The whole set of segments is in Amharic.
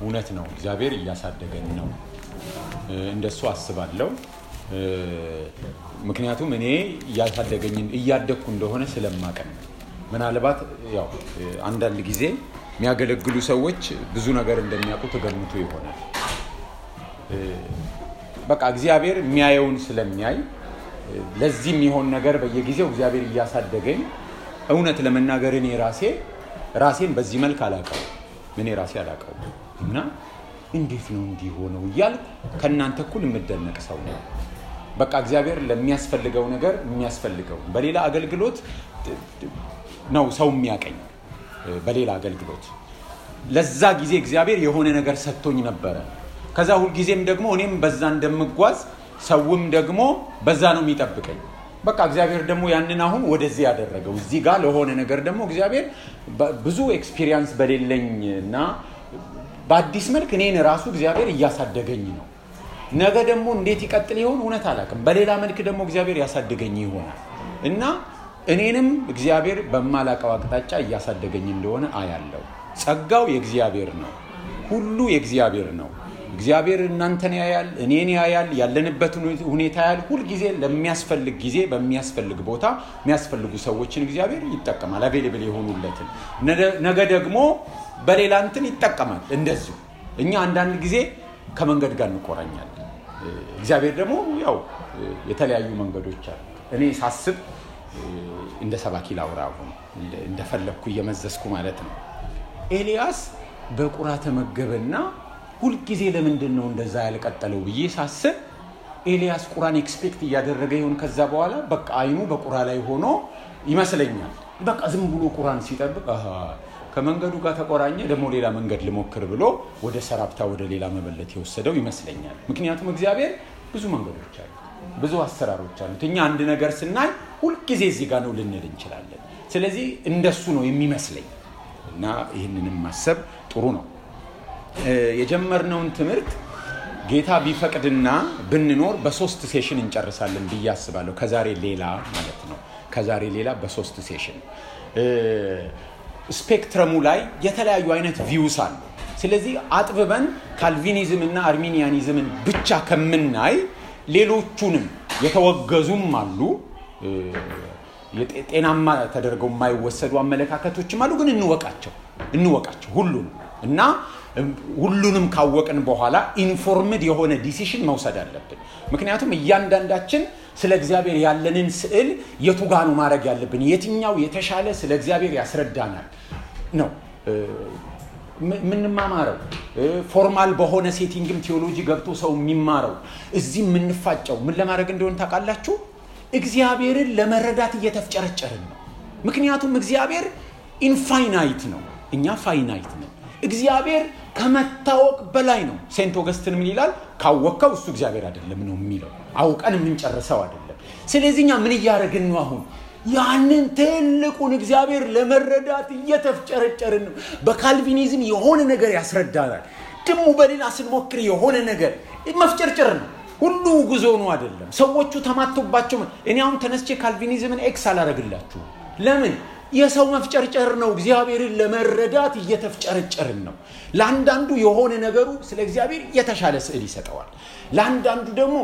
እውነት ነው። እግዚአብሔር እያሳደገን ነው። እንደሱ አስባለሁ። ምክንያቱም እኔ እያሳደገኝ እያደግኩ እንደሆነ ስለማቀ ነው። ምናልባት ያው አንዳንድ ጊዜ የሚያገለግሉ ሰዎች ብዙ ነገር እንደሚያውቁ ተገምቶ ይሆናል። በቃ እግዚአብሔር የሚያየውን ስለሚያይ ለዚህ የሚሆን ነገር በየጊዜው እግዚአብሔር እያሳደገኝ እውነት ለመናገር እኔ ራሴ ራሴን በዚህ መልክ አላቀው እኔ ራሴ አላቀው እና እንዴት ነው እንዲህ ሆነው እያልኩ ከእናንተ እኩል የምደነቅ ሰው ነው። በቃ እግዚአብሔር ለሚያስፈልገው ነገር የሚያስፈልገው በሌላ አገልግሎት ነው ሰው የሚያቀኝ በሌላ አገልግሎት ለዛ ጊዜ እግዚአብሔር የሆነ ነገር ሰጥቶኝ ነበረ። ከዛ ሁልጊዜም ደግሞ እኔም በዛ እንደምጓዝ ሰውም ደግሞ በዛ ነው የሚጠብቀኝ። በቃ እግዚአብሔር ደግሞ ያንን አሁን ወደዚህ ያደረገው እዚህ ጋር ለሆነ ነገር ደግሞ እግዚአብሔር ብዙ ኤክስፒሪየንስ በሌለኝ እና በአዲስ መልክ እኔን ራሱ እግዚአብሔር እያሳደገኝ ነው። ነገ ደግሞ እንዴት ይቀጥል ይሆን እውነት አላውቅም። በሌላ መልክ ደግሞ እግዚአብሔር ያሳደገኝ ይሆናል እና እኔንም እግዚአብሔር በማላቀው አቅጣጫ እያሳደገኝ እንደሆነ አያለው። ጸጋው የእግዚአብሔር ነው። ሁሉ የእግዚአብሔር ነው። እግዚአብሔር እናንተን ያያል፣ እኔን ያያል፣ ያለንበትን ሁኔታ ያያል። ሁልጊዜ ለሚያስፈልግ ጊዜ በሚያስፈልግ ቦታ የሚያስፈልጉ ሰዎችን እግዚአብሔር ይጠቀማል። አቬሌብል የሆኑለትን ነገ ደግሞ በሌላ እንትን ይጠቀማል። እንደዚሁ እኛ አንዳንድ ጊዜ ከመንገድ ጋር እንቆራኛለን። እግዚአብሔር ደግሞ ያው የተለያዩ መንገዶች አሉ። እኔ ሳስብ እንደ ሰባኪ ላውራ አሁን እንደፈለግኩ እየመዘዝኩ ማለት ነው። ኤልያስ በቁራ ተመገበና ሁልጊዜ ለምንድን ነው እንደዛ ያልቀጠለው ብዬ ሳስብ ኤልያስ ቁራን ኤክስፔክት እያደረገ ይሆን ከዛ በኋላ በቃ አይኑ በቁራ ላይ ሆኖ ይመስለኛል። በቃ ዝም ብሎ ቁራን ሲጠብቅ ከመንገዱ ጋር ተቆራኘ፣ ደግሞ ሌላ መንገድ ልሞክር ብሎ ወደ ሰራፕታ ወደ ሌላ መበለት የወሰደው ይመስለኛል። ምክንያቱም እግዚአብሔር ብዙ መንገዶች አሉ፣ ብዙ አሰራሮች አሉት። እኛ አንድ ነገር ስናይ ሁልጊዜ እዚህ ጋር ነው ልንል እንችላለን። ስለዚህ እንደሱ ነው የሚመስለኝ እና ይህንንም ማሰብ ጥሩ ነው። የጀመርነውን ትምህርት ጌታ ቢፈቅድና ብንኖር በሶስት ሴሽን እንጨርሳለን ብዬ አስባለሁ። ከዛሬ ሌላ ማለት ነው። ከዛሬ ሌላ በሶስት ሴሽን ስፔክትረሙ ላይ የተለያዩ አይነት ቪውስ አሉ። ስለዚህ አጥብበን ካልቪኒዝም እና አርሚኒያኒዝምን ብቻ ከምናይ ሌሎቹንም የተወገዙም አሉ ጤናማ ተደርገው የማይወሰዱ አመለካከቶችም አሉ። ግን እንወቃቸው እንወቃቸው ሁሉንም እና ሁሉንም ካወቅን በኋላ ኢንፎርምድ የሆነ ዲሲሽን መውሰድ አለብን። ምክንያቱም እያንዳንዳችን ስለ እግዚአብሔር ያለንን ስዕል የቱጋ ነው ማድረግ ያለብን፣ የትኛው የተሻለ ስለ እግዚአብሔር ያስረዳናል ነው የምንማማረው። ፎርማል በሆነ ሴቲንግም ቴዎሎጂ ገብቶ ሰው የሚማረው እዚህ የምንፋጨው ምን ለማድረግ እንደሆነ ታውቃላችሁ? እግዚአብሔርን ለመረዳት እየተፍጨረጨርን ነው። ምክንያቱም እግዚአብሔር ኢንፋይናይት ነው፣ እኛ ፋይናይት ነው። እግዚአብሔር ከመታወቅ በላይ ነው። ሴንት ኦገስትን ምን ይላል? ካወቅከው እሱ እግዚአብሔር አይደለም ነው የሚለው። አውቀን የምንጨርሰው አይደለም። ስለዚህ እኛ ምን እያደረግን ነው አሁን? ያንን ትልቁን እግዚአብሔር ለመረዳት እየተፍጨረጨርን ነው። በካልቪኒዝም የሆነ ነገር ያስረዳናል። ደግሞ በሌላ ስንሞክር የሆነ ነገር መፍጨርጨር ነው። ሁሉ ጉዞ ነው አይደለም። ሰዎቹ ተማቶባቸው እኔ አሁን ተነስቼ ካልቪኒዝምን ኤክስ አላረግላችሁ። ለምን? የሰው መፍጨርጨር ነው። እግዚአብሔርን ለመረዳት እየተፍጨረጨርን ነው። ለአንዳንዱ የሆነ ነገሩ ስለ እግዚአብሔር የተሻለ ስዕል ይሰጠዋል። ለአንዳንዱ ደግሞ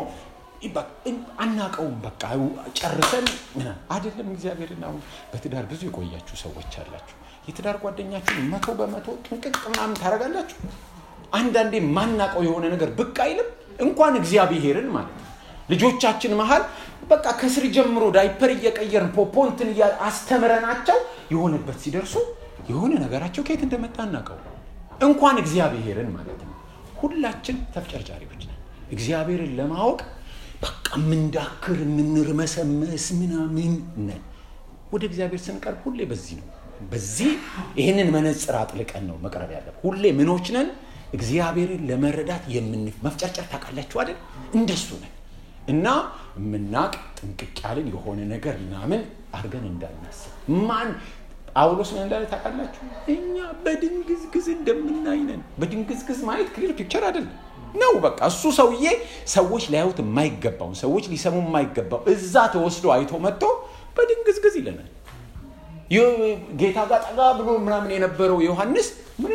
አናቀውም። በቃ ጨርሰን አይደለም እግዚአብሔርን። አሁን በትዳር ብዙ የቆያችሁ ሰዎች አላችሁ። የትዳር ጓደኛችሁን መቶ በመቶ ጥንቅቅ ምናምን ታደርጋላችሁ። አንዳንዴ ማናቀው የሆነ ነገር ብቅ አይልም። እንኳን እግዚአብሔርን ማለት ነው። ልጆቻችን መሀል በቃ ከስር ጀምሮ ዳይፐር እየቀየርን ፖፖንትን አስተምረናቸው የሆነበት ሲደርሱ የሆነ ነገራቸው ከየት እንደመጣ እናቀው። እንኳን እግዚአብሔርን ማለት ነው። ሁላችን ተፍጨርጫሪዎች ነን። እግዚአብሔርን ለማወቅ በቃ የምንዳክር የምንርመሰመስ ምናምን ነን። ወደ እግዚአብሔር ስንቀርብ ሁሌ በዚህ ነው። በዚህ ይህንን መነጽር አጥልቀን ነው መቅረብ ያለ። ሁሌ ምኖች ነን እግዚአብሔርን ለመረዳት የምን መፍጨርጨር ታውቃላችሁ አይደል? እንደሱ ነን እና የምናቅ ጥንቅቅ ያልን የሆነ ነገር ምናምን አድርገን እንዳናስብ ማን ጳውሎስ ምን እንዳለ ታውቃላችሁ? እኛ በድንግዝግዝ እንደምናይ ነን። በድንግዝግዝ ማየት ክሊር ፒክቸር አይደለም ነው። በቃ እሱ ሰውዬ ሰዎች ሊያዩት የማይገባውን ሰዎች ሊሰሙ የማይገባው እዛ ተወስዶ አይቶ መጥቶ በድንግዝግዝ ይለናል። ጌታ ጋር ጠጋ ብሎ ምናምን የነበረው ዮሐንስ ምን እንደምንሆን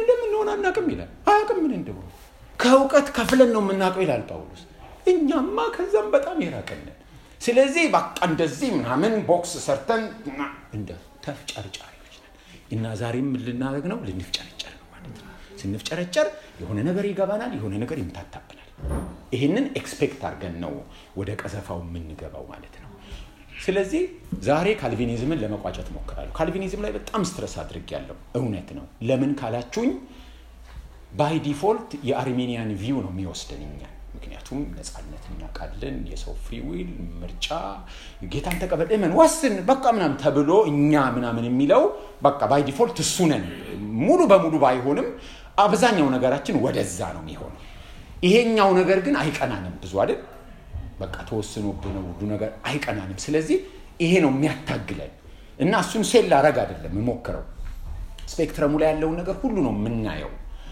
እንደሆነ አናቅም ይላል። አያውቅም ምን እንደሆነ ከእውቀት ከፍለን ነው የምናውቀው ይላል ጳውሎስ። እኛማ ከዛም በጣም የራቀንን። ስለዚህ በቃ እንደዚህ ምናምን ቦክስ ሰርተን እንደ ተፍጨርጫሪዎች ነን እና ዛሬም ልናደርግ ነው ልንፍጨረጨር ነው ማለት ነው። ስንፍጨረጨር የሆነ ነገር ይገባናል፣ የሆነ ነገር ይምታታብናል። ይህንን ኤክስፔክት አድርገን ነው ወደ ቀዘፋው የምንገባው ማለት ነው። ስለዚህ ዛሬ ካልቪኒዝምን ለመቋጨት ሞክራለሁ። ካልቪኒዝም ላይ በጣም ስትረስ አድርግ ያለው እውነት ነው። ለምን ካላችሁኝ ባይ ዲፎልት የአርሜኒያን ቪው ነው የሚወስደን እኛን። ምክንያቱም ነፃነት እናውቃለን፣ የሰው ፍሪ ዊል ምርጫ፣ ጌታን ተቀበል፣ እመን፣ ወስን በቃ ምናምን ተብሎ እኛ ምናምን የሚለው በቃ ባይ ዲፎልት እሱ ነን። ሙሉ በሙሉ ባይሆንም አብዛኛው ነገራችን ወደዛ ነው የሚሆነው። ይሄኛው ነገር ግን አይቀናንም ብዙ አይደል በቃ ተወስኖብህ ነው ሁሉ ነገር አይቀናንም። ስለዚህ ይሄ ነው የሚያታግለን እና እሱን ሴል ላረግ አይደለም የምሞክረው። ስፔክትረሙ ላይ ያለውን ነገር ሁሉ ነው የምናየው።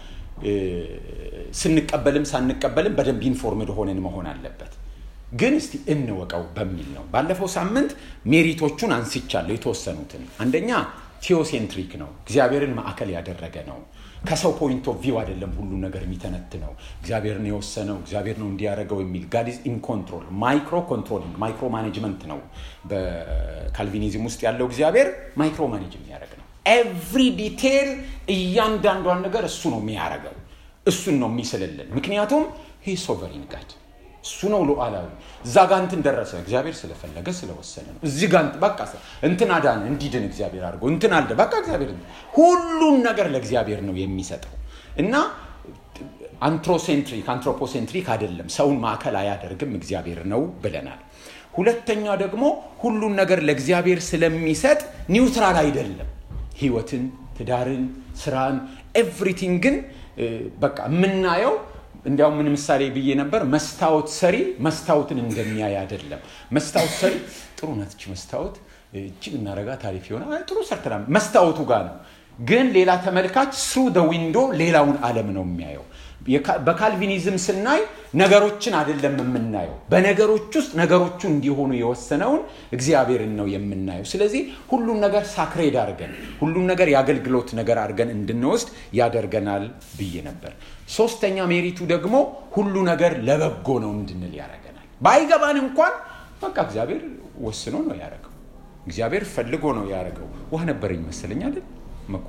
ስንቀበልም ሳንቀበልም በደንብ ኢንፎርምድ ሆነን መሆን አለበት። ግን እስቲ እንወቀው በሚል ነው። ባለፈው ሳምንት ሜሪቶቹን አንስቻለሁ የተወሰኑትን። አንደኛ ቴዎሴንትሪክ ነው፣ እግዚአብሔርን ማዕከል ያደረገ ነው። ከሰው ፖይንት ኦፍ ቪው አይደለም ሁሉ ነገር የሚተነትነው። እግዚአብሔርን የወሰነው እግዚአብሔር ነው እንዲያደርገው የሚል ጋድ ኢዝ ኢን ኮንትሮል ማይክሮ ኮንትሮሊንግ ማይክሮ ማኔጅመንት ነው። በካልቪኒዝም ውስጥ ያለው እግዚአብሔር ማይክሮ ማኔጅ የሚያደርግ ነው። ኤቭሪ ዲቴል እያንዳንዷን ነገር እሱ ነው የሚያደርገው። እሱን ነው የሚስልልን። ምክንያቱም ሂ ሶቨሪን ጋድ እሱ ነው ሉዓላዊ። እዛ ጋ እንትን ደረሰ እግዚአብሔር ስለፈለገ ስለወሰነ ነው። እዚህ ጋ በቃ እንትን አዳነ እንዲድን እግዚአብሔር አድርጎ እንትን አለ በቃ እግዚአብሔር ሁሉን ነገር ለእግዚአብሔር ነው የሚሰጠው እና አንትሮሴንትሪክ አንትሮፖሴንትሪክ አይደለም። ሰውን ማዕከል አያደርግም እግዚአብሔር ነው ብለናል። ሁለተኛ ደግሞ ሁሉን ነገር ለእግዚአብሔር ስለሚሰጥ ኒውትራል አይደለም። ህይወትን፣ ትዳርን፣ ስራን ኤቭሪቲንግን በቃ የምናየው እንዲያውም ምን ምሳሌ ብዬ ነበር፣ መስታወት ሰሪ መስታወትን እንደሚያይ አይደለም። መስታወት ሰሪ ጥሩ ናት እቺ መስታወት እጅግ እናረጋ ታሪፍ የሆነ ጥሩ ሰርተና መስታወቱ ጋር ነው። ግን ሌላ ተመልካች ስሩ ደ ዊንዶ ሌላውን ዓለም ነው የሚያየው። በካልቪኒዝም ስናይ ነገሮችን አይደለም የምናየው፣ በነገሮች ውስጥ ነገሮቹ እንዲሆኑ የወሰነውን እግዚአብሔርን ነው የምናየው። ስለዚህ ሁሉም ነገር ሳክሬድ አድርገን ሁሉም ነገር የአገልግሎት ነገር አድርገን እንድንወስድ ያደርገናል ብዬ ነበር። ሶስተኛ ሜሪቱ ደግሞ ሁሉ ነገር ለበጎ ነው እንድንል ያደርገናል። ባይገባን እንኳን በቃ እግዚአብሔር ወስኖ ነው ያደረገው። እግዚአብሔር ፈልጎ ነው ያደረገው። ውሃ ነበረኝ መሰለኝ አይደል መኩ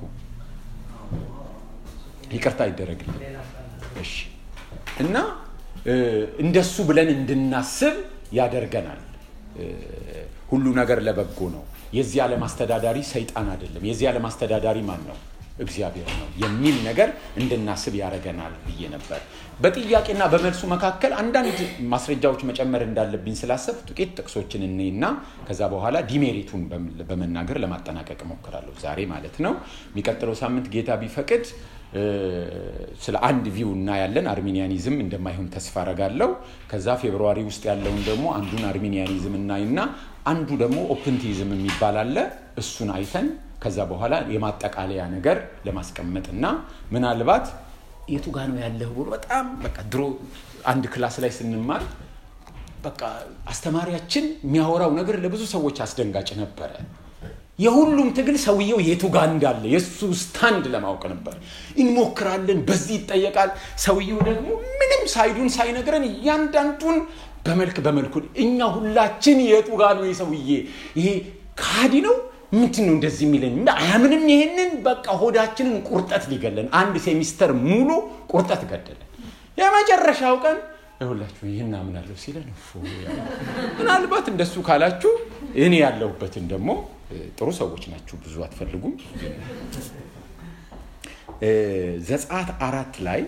ይቅርታ ይደረግልን። እሺ እና እንደሱ ብለን እንድናስብ ያደርገናል። ሁሉ ነገር ለበጎ ነው። የዚህ ዓለም አስተዳዳሪ ሰይጣን አይደለም። የዚህ ዓለም አስተዳዳሪ ማን ነው? እግዚአብሔር ነው የሚል ነገር እንድናስብ ያደርገናል ብዬ ነበር። በጥያቄና በመልሱ መካከል አንዳንድ ማስረጃዎች መጨመር እንዳለብኝ ስላሰብ ጥቂት ጥቅሶችን እኔና ከዛ በኋላ ዲሜሪቱን በመናገር ለማጠናቀቅ እሞክራለሁ ዛሬ ማለት ነው። የሚቀጥለው ሳምንት ጌታ ቢፈቅድ ስለ አንድ ቪው እናያለን። አርሚኒያኒዝም እንደማይሆን ተስፋ አረጋለሁ። ከዛ ፌብርዋሪ ውስጥ ያለውን ደግሞ አንዱን አርሚኒያኒዝም እናይና አንዱ ደግሞ ኦፕንቲዝም የሚባል አለ። እሱን አይተን ከዛ በኋላ የማጠቃለያ ነገር ለማስቀመጥ እና ምናልባት የቱ ጋ ነው ያለህ ብሎ በጣም በቃ ድሮ አንድ ክላስ ላይ ስንማር በቃ አስተማሪያችን የሚያወራው ነገር ለብዙ ሰዎች አስደንጋጭ ነበረ። የሁሉም ትግል ሰውየው የቱ ጋ እንዳለ የእሱ ስታንድ ለማወቅ ነበር። እንሞክራለን፣ በዚህ ይጠየቃል። ሰውየው ደግሞ ምንም ሳይዱን ሳይነግረን እያንዳንዱን በመልክ በመልኩ እኛ ሁላችን የቱ ጋ ነው የሰውዬ ይሄ ካዲ ነው ምንድን ነው እንደዚህ የሚለን አያምንም። ይሄንን በቃ ሆዳችንን ቁርጠት ሊገለን አንድ ሴሚስተር ሙሉ ቁርጠት ገደለን። የመጨረሻው ቀን ይሁላችሁ ይህን አምናለሁ ሲለን ምናልባት እንደሱ ካላችሁ እኔ ያለሁበትን ደግሞ ጥሩ ሰዎች ናችሁ፣ ብዙ አትፈልጉም። ዘጸአት አራት ላይ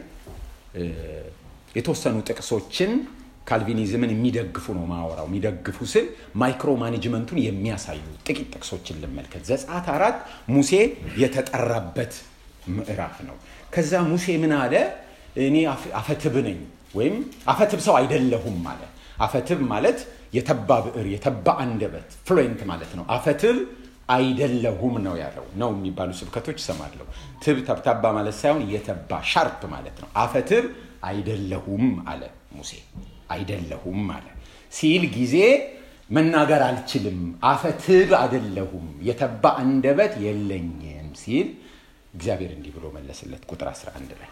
የተወሰኑ ጥቅሶችን ካልቪኒዝምን የሚደግፉ ነው ማወራው። የሚደግፉ ስል ማይክሮ ማኔጅመንቱን የሚያሳዩ ጥቂት ጥቅሶችን ልመልከት። ዘጸአት አራት ሙሴ የተጠራበት ምዕራፍ ነው። ከዛ ሙሴ ምን አለ? እኔ አፈትብ ነኝ ወይም አፈትብ ሰው አይደለሁም አለ። አፈትብ ማለት የተባ ብዕር፣ የተባ አንደበት ፍሉዌንት ማለት ነው። አፈትብ አይደለሁም ነው ያለው። ነው የሚባሉ ስብከቶች እሰማለሁ። ትብ ተብታባ ማለት ሳይሆን የተባ ሻርፕ ማለት ነው። አፈትብ አይደለሁም አለ ሙሴ አይደለሁም አለ ሲል ጊዜ መናገር አልችልም፣ አፈትብ አይደለሁም፣ የተባ አንደበት የለኝም ሲል እግዚአብሔር እንዲህ ብሎ መለስለት ቁጥር 11 ላይ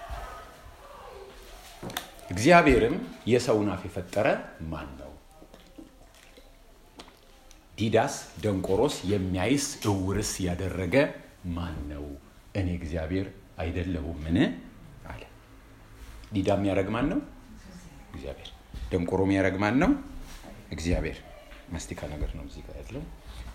እግዚአብሔርም የሰውን አፍ የፈጠረ ማን ነው? ዲዳስ ደንቆሮስ የሚያይስ እውርስ ያደረገ ማን ነው? እኔ እግዚአብሔር አይደለሁምን አለ። ዲዳ የሚያደርግ ማን ነው? እግዚአብሔር። ደንቆሮ የሚያደርግ ማን ነው? እግዚአብሔር። ማስቲካ ነገር ነው እዚህ ጋር ያለው።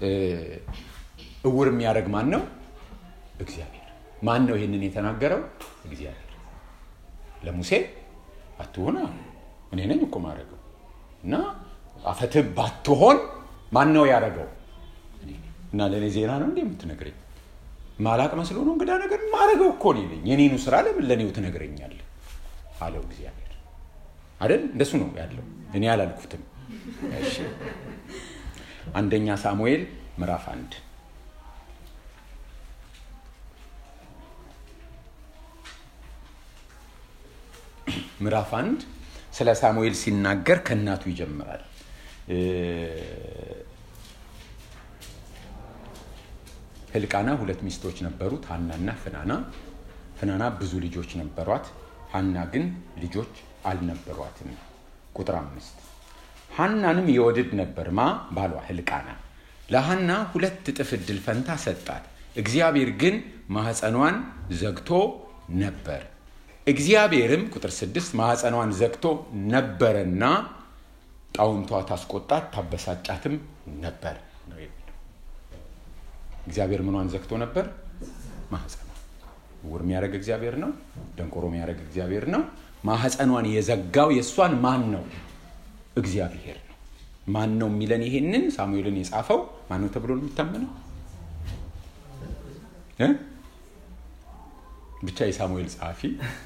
እውር የሚያደርግ ማን ነው? እግዚአብሔር። ማን ነው ይህንን የተናገረው? እግዚአብሔር ለሙሴ አትሆን እኔ ነኝ እኮ ማድረገው እና አፈትህ ባትሆን ማን ነው ያደረገው? እና ለእኔ ዜና ነው እንዴ የምትነግረኝ? ማላቅ መስሎ ነው እንግዳ ነገር ማድረገው እኮ እኔ ነኝ። የኔኑ ስራ ለምን ለእኔው ትነግረኛለህ? አለው እግዚአብሔር አይደል? እንደሱ ነው ያለው። እኔ አላልኩትም። እሺ አንደኛ ሳሙኤል ምዕራፍ አንድ ምዕራፍ አንድ ስለ ሳሙኤል ሲናገር ከእናቱ ይጀምራል። ህልቃና ሁለት ሚስቶች ነበሩት፣ ሀናና ፍናና። ፍናና ብዙ ልጆች ነበሯት፣ ሀና ግን ልጆች አልነበሯትም። ቁጥር አምስት ሀናንም የወድድ ነበር ማ ባሏ ህልቃና ለሀና ሁለት እጥፍ እድል ፈንታ ሰጣት። እግዚአብሔር ግን ማህፀኗን ዘግቶ ነበር። እግዚአብሔርም ቁጥር ስድስት ማህፀኗን ዘግቶ ነበረና ጣውንቷ ታስቆጣት ታበሳጫትም ነበር ነው የሚለው። እግዚአብሔር ምኗን ዘግቶ ነበር? ማህፀኗ። ዕውር የሚያደርግ እግዚአብሔር ነው። ደንቆሮ የሚያደርግ እግዚአብሔር ነው። ማህፀኗን የዘጋው የእሷን ማን ነው? እግዚአብሔር ነው። ማን ነው የሚለን? ይሄንን ሳሙኤልን የጻፈው ማን ነው ተብሎ ነው የሚታመነው? ብቻ የሳሙኤል ጸሐፊ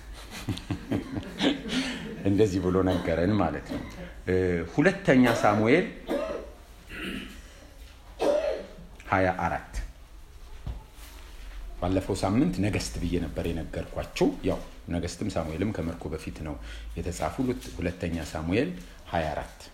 እንደዚህ ብሎ ነገረን ማለት ነው። ሁለተኛ ሳሙኤል ሀያ አራት ባለፈው ሳምንት ነገስት ብዬ ነበር የነገርኳችሁ። ያው ነገስትም ሳሙኤልም ከምርኮ በፊት ነው የተጻፉ። ሁለተኛ ሳሙኤል 24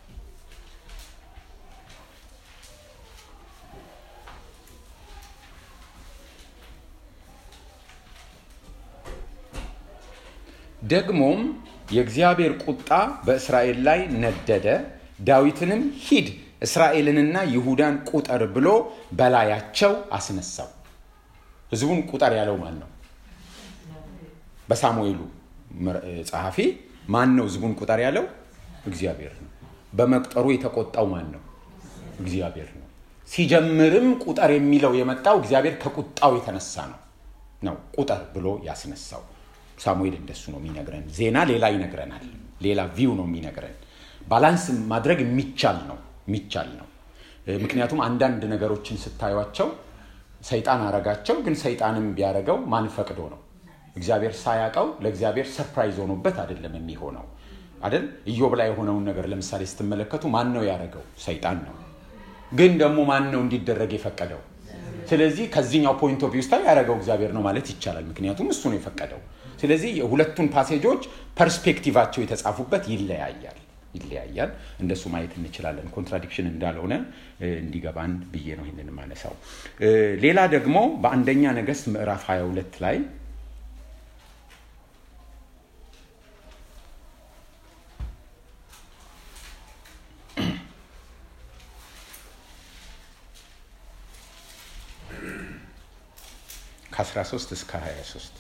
ደግሞም የእግዚአብሔር ቁጣ በእስራኤል ላይ ነደደ። ዳዊትንም ሂድ እስራኤልንና ይሁዳን ቁጠር ብሎ በላያቸው አስነሳው። ህዝቡን ቁጠር ያለው ማን ነው? በሳሙኤሉ ጸሐፊ ማን ነው ህዝቡን ቁጠር ያለው? እግዚአብሔር ነው። በመቁጠሩ የተቆጣው ማን ነው? እግዚአብሔር ነው። ሲጀምርም ቁጠር የሚለው የመጣው እግዚአብሔር ከቁጣው የተነሳ ነው ነው ቁጠር ብሎ ያስነሳው። ሳሙኤል እንደሱ ነው የሚነግረን። ዜና ሌላ ይነግረናል። ሌላ ቪው ነው የሚነግረን። ባላንስ ማድረግ የሚቻል ነው የሚቻል ነው። ምክንያቱም አንዳንድ ነገሮችን ስታዩቸው ሰይጣን አረጋቸው፣ ግን ሰይጣንም ቢያረገው ማን ፈቅዶ ነው? እግዚአብሔር ሳያውቀው ለእግዚአብሔር ሰርፕራይዝ ሆኖበት አይደለም የሚሆነው አይደል? ኢዮብ ላይ የሆነውን ነገር ለምሳሌ ስትመለከቱ ማን ነው ያደረገው? ሰይጣን ነው። ግን ደግሞ ማን ነው እንዲደረግ የፈቀደው? ስለዚህ ከዚህኛው ፖይንት ኦፍ ቪውስታ ያደረገው እግዚአብሔር ነው ማለት ይቻላል። ምክንያቱም እሱ ነው የፈቀደው። ስለዚህ የሁለቱን ፓሴጆች ፐርስፔክቲቫቸው የተጻፉበት ይለያያል ይለያያል። እንደሱ ማየት እንችላለን። ኮንትራዲክሽን እንዳልሆነ እንዲገባን ብዬ ነው ይህንን ማነሳው። ሌላ ደግሞ በአንደኛ ነገስት ምዕራፍ 22 ላይ ከ13 እስከ 23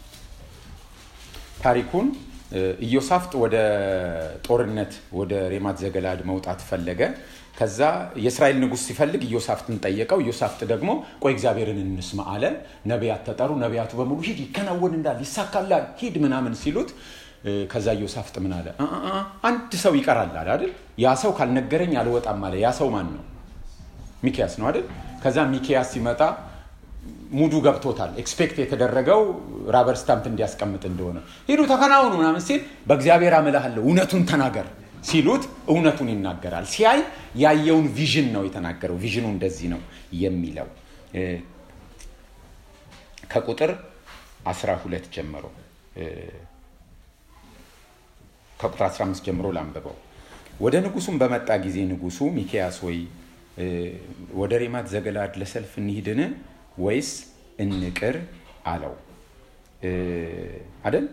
ታሪኩን ኢዮሳፍጥ ወደ ጦርነት ወደ ሬማት ዘገላድ መውጣት ፈለገ። ከዛ የእስራኤል ንጉሥ ሲፈልግ ኢዮሳፍጥን ጠየቀው። ኢዮሳፍጥ ደግሞ ቆይ እግዚአብሔርን እንስማ አለ። ነቢያት ተጠሩ። ነቢያቱ በሙሉ ሂድ ይከናወን እንዳል ይሳካላል፣ ሂድ ምናምን ሲሉት ከዛ ኢዮሳፍጥ ምን አለ? አንድ ሰው ይቀራል አለ አይደል? ያ ሰው ካልነገረኝ አልወጣም አለ። ያ ሰው ማን ነው? ሚኪያስ ነው አይደል? ከዛ ሚኪያስ ሲመጣ ሙዱ ገብቶታል። ኤክስፔክት የተደረገው ራበር ስታምፕ እንዲያስቀምጥ እንደሆነ ሂዱ ተከናውኑ ምናምን ሲል በእግዚአብሔር አምልሃለሁ እውነቱን ተናገር ሲሉት እውነቱን ይናገራል። ሲያይ ያየውን ቪዥን ነው የተናገረው። ቪዥኑ እንደዚህ ነው የሚለው ከቁጥር 12 ጀምሮ ከቁጥር 15 ጀምሮ ላንብበው። ወደ ንጉሱም በመጣ ጊዜ ንጉሱ ሚኪያስ ወይ ወደ ሬማት ዘገላድ ለሰልፍ እንሂድን ወይስ እንቅር አለው። አደል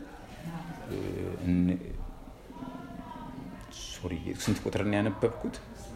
ሶሪ ስንት ቁጥርን ያነበብኩት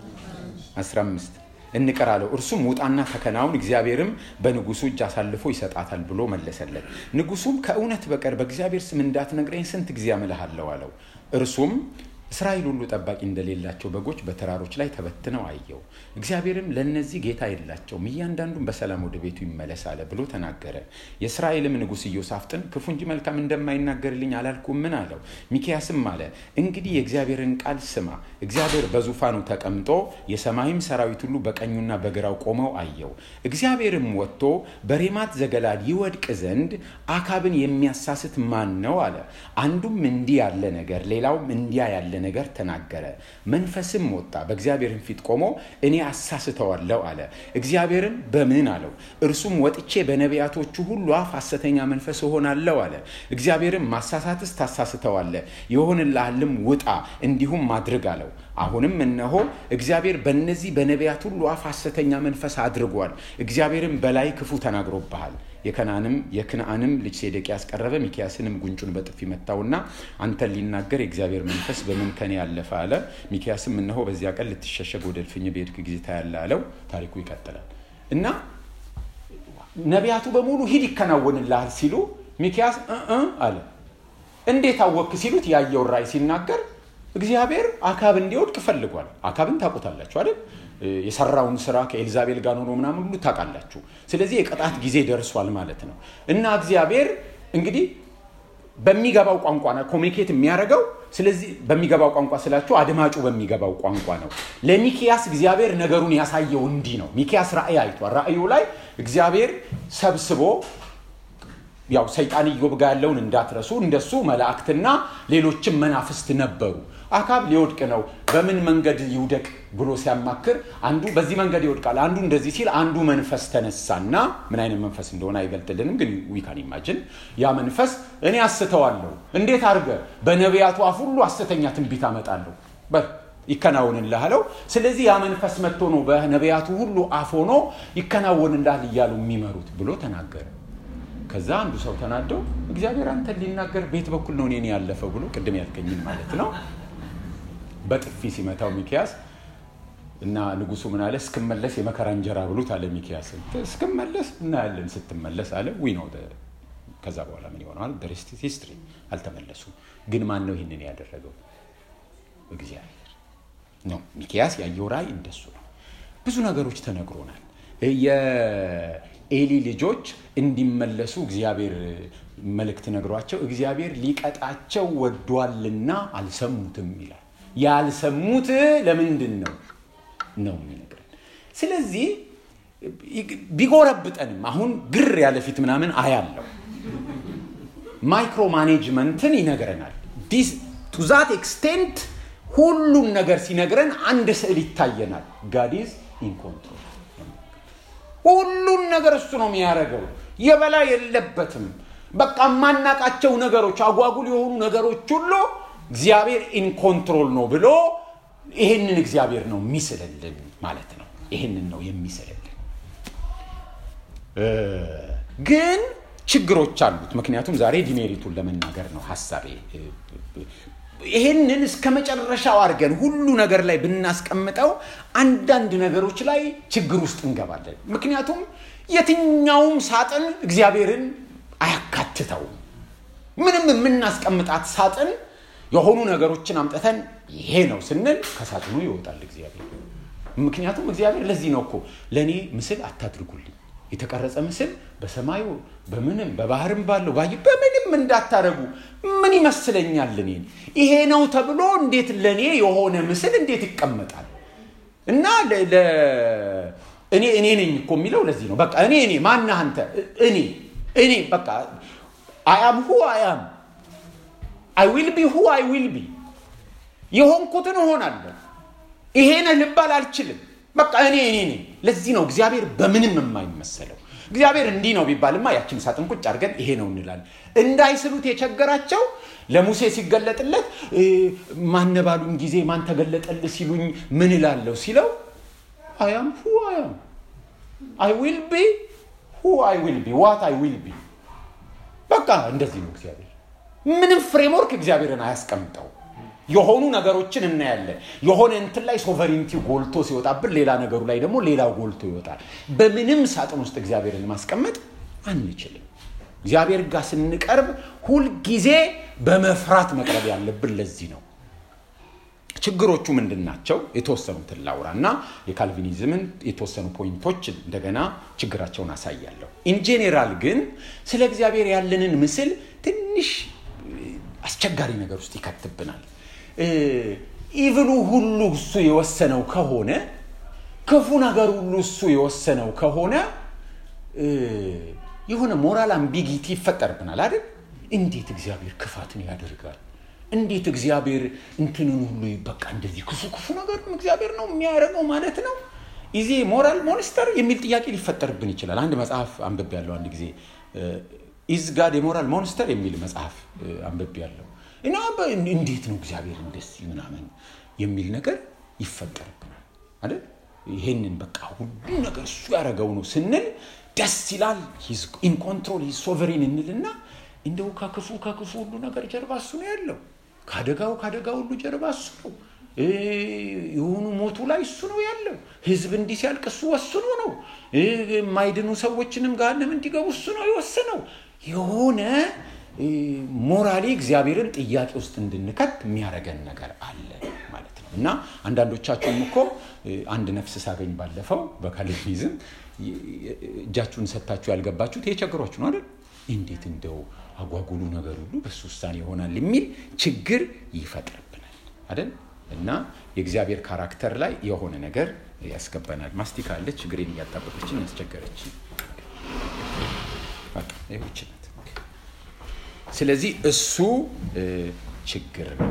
15 እንቅር አለው እርሱም ውጣና ተከናውን እግዚአብሔርም በንጉሱ እጅ አሳልፎ ይሰጣታል ብሎ መለሰለት ንጉሱም ከእውነት በቀር በእግዚአብሔር ስም እንዳትነግረኝ ስንት ጊዜ አምልሃለሁ አለው እርሱም እስራኤል ሁሉ ጠባቂ እንደሌላቸው በጎች በተራሮች ላይ ተበትነው አየው እግዚአብሔርም ለእነዚህ ጌታ የላቸውም እያንዳንዱም በሰላም ወደ ቤቱ ይመለስ አለ ብሎ ተናገረ የእስራኤልም ንጉሥ ኢዮሳፍጥን ክፉ እንጂ መልካም እንደማይናገርልኝ አላልኩም ምን አለው ሚኪያስም አለ እንግዲህ የእግዚአብሔርን ቃል ስማ እግዚአብሔር በዙፋኑ ተቀምጦ የሰማይም ሰራዊት ሁሉ በቀኙና በግራው ቆመው አየው እግዚአብሔርም ወጥቶ በሬማት ዘገላድ ይወድቅ ዘንድ አካብን የሚያሳስት ማን ነው አለ አንዱም እንዲህ ያለ ነገር ሌላውም እንዲያ ያለ ነገር ተናገረ መንፈስም ወጣ በእግዚአብሔርን ፊት ቆሞ እኔ አሳስተዋለሁ አለ እግዚአብሔርን በምን አለው እርሱም ወጥቼ በነቢያቶቹ ሁሉ አፍ ሐሰተኛ መንፈስ እሆናለሁ አለ እግዚአብሔርም ማሳሳትስ ታሳስተዋለ የሆንልሃልም ውጣ እንዲሁም ማድርግ አለው አሁንም እነሆ እግዚአብሔር በእነዚህ በነቢያት ሁሉ አፍ ሐሰተኛ መንፈስ አድርጓል እግዚአብሔርም በላይ ክፉ ተናግሮብሃል የከናንም የክንአንም ልጅ ሴዴቅያስ ቀረበ ሚኪያስንም ጉንጩን በጥፊ መታውና አንተን ሊናገር የእግዚአብሔር መንፈስ በምን ከኔ ያለፈ አለ ሚኪያስም እነሆ በዚያ ቀን ልትሸሸግ ወደ እልፍኝ በሄድክ ጊዜ ታያለ አለው ታሪኩ ይቀጥላል እና ነቢያቱ በሙሉ ሂድ ይከናወንልሃል ሲሉ ሚኪያስ አለ እንዴት አወክ ሲሉት ያየውን ራእይ ሲናገር እግዚአብሔር አካብ እንዲወድቅ ፈልጓል አካብን ታውቁታላችሁ አይደል የሰራውን ስራ ከኤልዛቤል ጋር ሆኖ ምናምን ሁሉ ታውቃላችሁ ስለዚህ የቅጣት ጊዜ ደርሷል ማለት ነው እና እግዚአብሔር እንግዲህ በሚገባው ቋንቋ ነው ኮሚኒኬት የሚያደርገው ስለዚህ በሚገባው ቋንቋ ስላችሁ አድማጩ በሚገባው ቋንቋ ነው ለሚኪያስ እግዚአብሔር ነገሩን ያሳየው እንዲህ ነው ሚኪያስ ራእይ አይቷል ራእዩ ላይ እግዚአብሔር ሰብስቦ ያው ሰይጣን ኢዮብ ጋር ያለውን እንዳትረሱ እንደሱ መላእክትና ሌሎችም መናፍስት ነበሩ አካብ ሊወድቅ ነው በምን መንገድ ይውደቅ ብሎ ሲያማክር አንዱ በዚህ መንገድ ይወድቃል አንዱ እንደዚህ ሲል አንዱ መንፈስ ተነሳና ምን አይነት መንፈስ እንደሆነ አይገልጥልንም ግን ዊካን ኢማጅን ያ መንፈስ እኔ አስተዋለሁ እንዴት አድርገ በነቢያቱ አፍ ሁሉ ሐሰተኛ ትንቢት አመጣለሁ በል ይከናወንልህ አለው ስለዚህ ያ መንፈስ መጥቶ ነው በነቢያቱ ሁሉ አፍ ሆኖ ይከናወንልሃል እያሉ የሚመሩት ብሎ ተናገረ ከዛ አንዱ ሰው ተናደው እግዚአብሔር አንተን ሊናገር ቤት በኩል ነው እኔን ያለፈው ብሎ ቅድም ያልከኝን ማለት ነው በጥፊ ሲመታው ሚኪያስ እና ንጉሱ ምን አለ እስክመለስ የመከራ እንጀራ ብሉት አለ ሚኪያስን እስክመለስ እናያለን ስትመለስ አለ ዊ ነው ከዛ በኋላ ምን ይሆነዋል ደሬስት ሂስትሪ አልተመለሱም ግን ማን ነው ይህንን ያደረገው እግዚአብሔር ነው ሚኪያስ ያየው ራእይ እንደሱ ነው ብዙ ነገሮች ተነግሮናል የኤሊ ልጆች እንዲመለሱ እግዚአብሔር መልእክት ነግሯቸው እግዚአብሔር ሊቀጣቸው ወዷልና አልሰሙትም ይላል ያልሰሙት ለምንድን ነው ነው የሚነግረን ስለዚህ ቢጎረብጠንም አሁን ግር ያለ ፊት ምናምን አያለው ማይክሮ ማኔጅመንትን ይነግረናል ቱ ዛት ኤክስቴንት ሁሉም ነገር ሲነግረን አንድ ስዕል ይታየናል ጋዲዝ ኢንኮንትሮል ሁሉን ነገር እሱ ነው የሚያደርገው የበላይ የለበትም በቃ የማናቃቸው ነገሮች አጓጉል የሆኑ ነገሮች ሁሉ እግዚአብሔር ኢንኮንትሮል ነው ብሎ ይሄንን እግዚአብሔር ነው የሚስልልን ማለት ነው ይሄንን ነው የሚስልልን ግን ችግሮች አሉት ምክንያቱም ዛሬ ዲሜሪቱን ለመናገር ነው ሀሳቤ ይሄንን እስከ መጨረሻው አድርገን ሁሉ ነገር ላይ ብናስቀምጠው አንዳንድ ነገሮች ላይ ችግር ውስጥ እንገባለን ምክንያቱም የትኛውም ሳጥን እግዚአብሔርን አያካትተውም ምንም የምናስቀምጣት ሳጥን የሆኑ ነገሮችን አምጥተን ይሄ ነው ስንል ከሳጥኑ ይወጣል እግዚአብሔር ምክንያቱም እግዚአብሔር ለዚህ ነው እኮ ለእኔ ምስል አታድርጉልኝ የተቀረጸ ምስል በሰማዩ በምንም በባህርም ባለው ባይ በምንም እንዳታረጉ ምን ይመስለኛል እኔን ይሄ ነው ተብሎ እንዴት ለእኔ የሆነ ምስል እንዴት ይቀመጣል እና እኔ እኔ ነኝ እኮ የሚለው ለዚህ ነው በቃ እኔ እኔ ማነህ አንተ እኔ እኔ በቃ አያም ሁ አያም አይ ዊል ቢ ሁ አይ ዊል ቢ የሆንኩትን እሆናለሁ ይሄ ነህ ልባል አልችልም በቃ እኔ እኔ ነኝ ለዚህ ነው እግዚአብሔር በምንም የማይመሰለው እግዚአብሔር እንዲህ ነው ቢባልማ ያችን ሳጥን ቁጭ አድርገን ይሄ ነው እንላለን እንዳይስሉት የቸገራቸው ለሙሴ ሲገለጥለት ማነባሉኝ ጊዜ ማን ተገለጠል ሲሉኝ ምን እላለሁ ሲለው አያም ሁ አያም አይ ዊል ቢ ሁ አይ ዊል ቢ ዋት አይ ዊል ቢ በቃ እንደዚህ ነው እግዚአብሔር። ምንም ፍሬምወርክ እግዚአብሔርን አያስቀምጠው። የሆኑ ነገሮችን እናያለን። የሆነ እንትን ላይ ሶቨሪንቲ ጎልቶ ሲወጣብን፣ ሌላ ነገሩ ላይ ደግሞ ሌላው ጎልቶ ይወጣል። በምንም ሳጥን ውስጥ እግዚአብሔርን ማስቀመጥ አንችልም። እግዚአብሔር ጋር ስንቀርብ ሁልጊዜ በመፍራት መቅረብ ያለብን ለዚህ ነው። ችግሮቹ ምንድን ናቸው? የተወሰኑትን ላውራ እና የካልቪኒዝምን የተወሰኑ ፖይንቶች እንደገና ችግራቸውን አሳያለሁ። ኢንጄኔራል ግን ስለ እግዚአብሔር ያለንን ምስል ትንሽ አስቸጋሪ ነገር ውስጥ ይከትብናል። ኢቭሉ ሁሉ እሱ የወሰነው ከሆነ ክፉ ነገር ሁሉ እሱ የወሰነው ከሆነ የሆነ ሞራል አምቢጊቲ ይፈጠርብናል አይደል? እንዴት እግዚአብሔር ክፋትን ያደርጋል? እንዴት እግዚአብሔር እንትንን ሁሉ በቃ እንደዚህ ክፉ ክፉ ነገር እግዚአብሔር ነው የሚያደርገው ማለት ነው? ይዜ ሞራል ሞንስተር የሚል ጥያቄ ሊፈጠርብን ይችላል። አንድ መጽሐፍ አንብቤ ያለው አንድ ጊዜ ኢዝ ጋድ የሞራል ሞንስተር የሚል መጽሐፍ አንብቤ ያለው እና እንዴት ነው እግዚአብሔር እንደዚህ ምናምን የሚል ነገር ይፈጠርብናል አይደል? ይሄንን በቃ ሁሉ ነገር እሱ ያደረገው ነው ስንል ደስ ይላል። ኢን ኮንትሮል ሶቨሪን እንልና እንደው ከክፉ ከክፉ ሁሉ ነገር ጀርባ እሱ ነው ያለው። ከአደጋው ከአደጋ ሁሉ ጀርባ እሱ ነው። የሆኑ ሞቱ ላይ እሱ ነው ያለው። ህዝብ እንዲህ ሲያልቅ እሱ ወስኖ ነው። የማይድኑ ሰዎችንም ገሃነም እንዲገቡ እሱ ነው የወሰነው። የሆነ ሞራሊ እግዚአብሔርን ጥያቄ ውስጥ እንድንከት የሚያደርገን ነገር አለ ማለት ነው። እና አንዳንዶቻችሁም እኮ አንድ ነፍስ ሳገኝ ባለፈው በካልቪኒዝም እጃችሁን ሰጥታችሁ ያልገባችሁት ይሄ ቸግሯችሁ ነው አይደል? እንዴት እንደው አጓጉሉ ነገር ሁሉ በሱ ውሳኔ ይሆናል የሚል ችግር ይፈጥርብናል አይደል? እና የእግዚአብሔር ካራክተር ላይ የሆነ ነገር ያስገባናል። ማስቲካ አለች እግሬን እያጣበቀችን ያስቸገረች ይችነት። ስለዚህ እሱ ችግር ነው።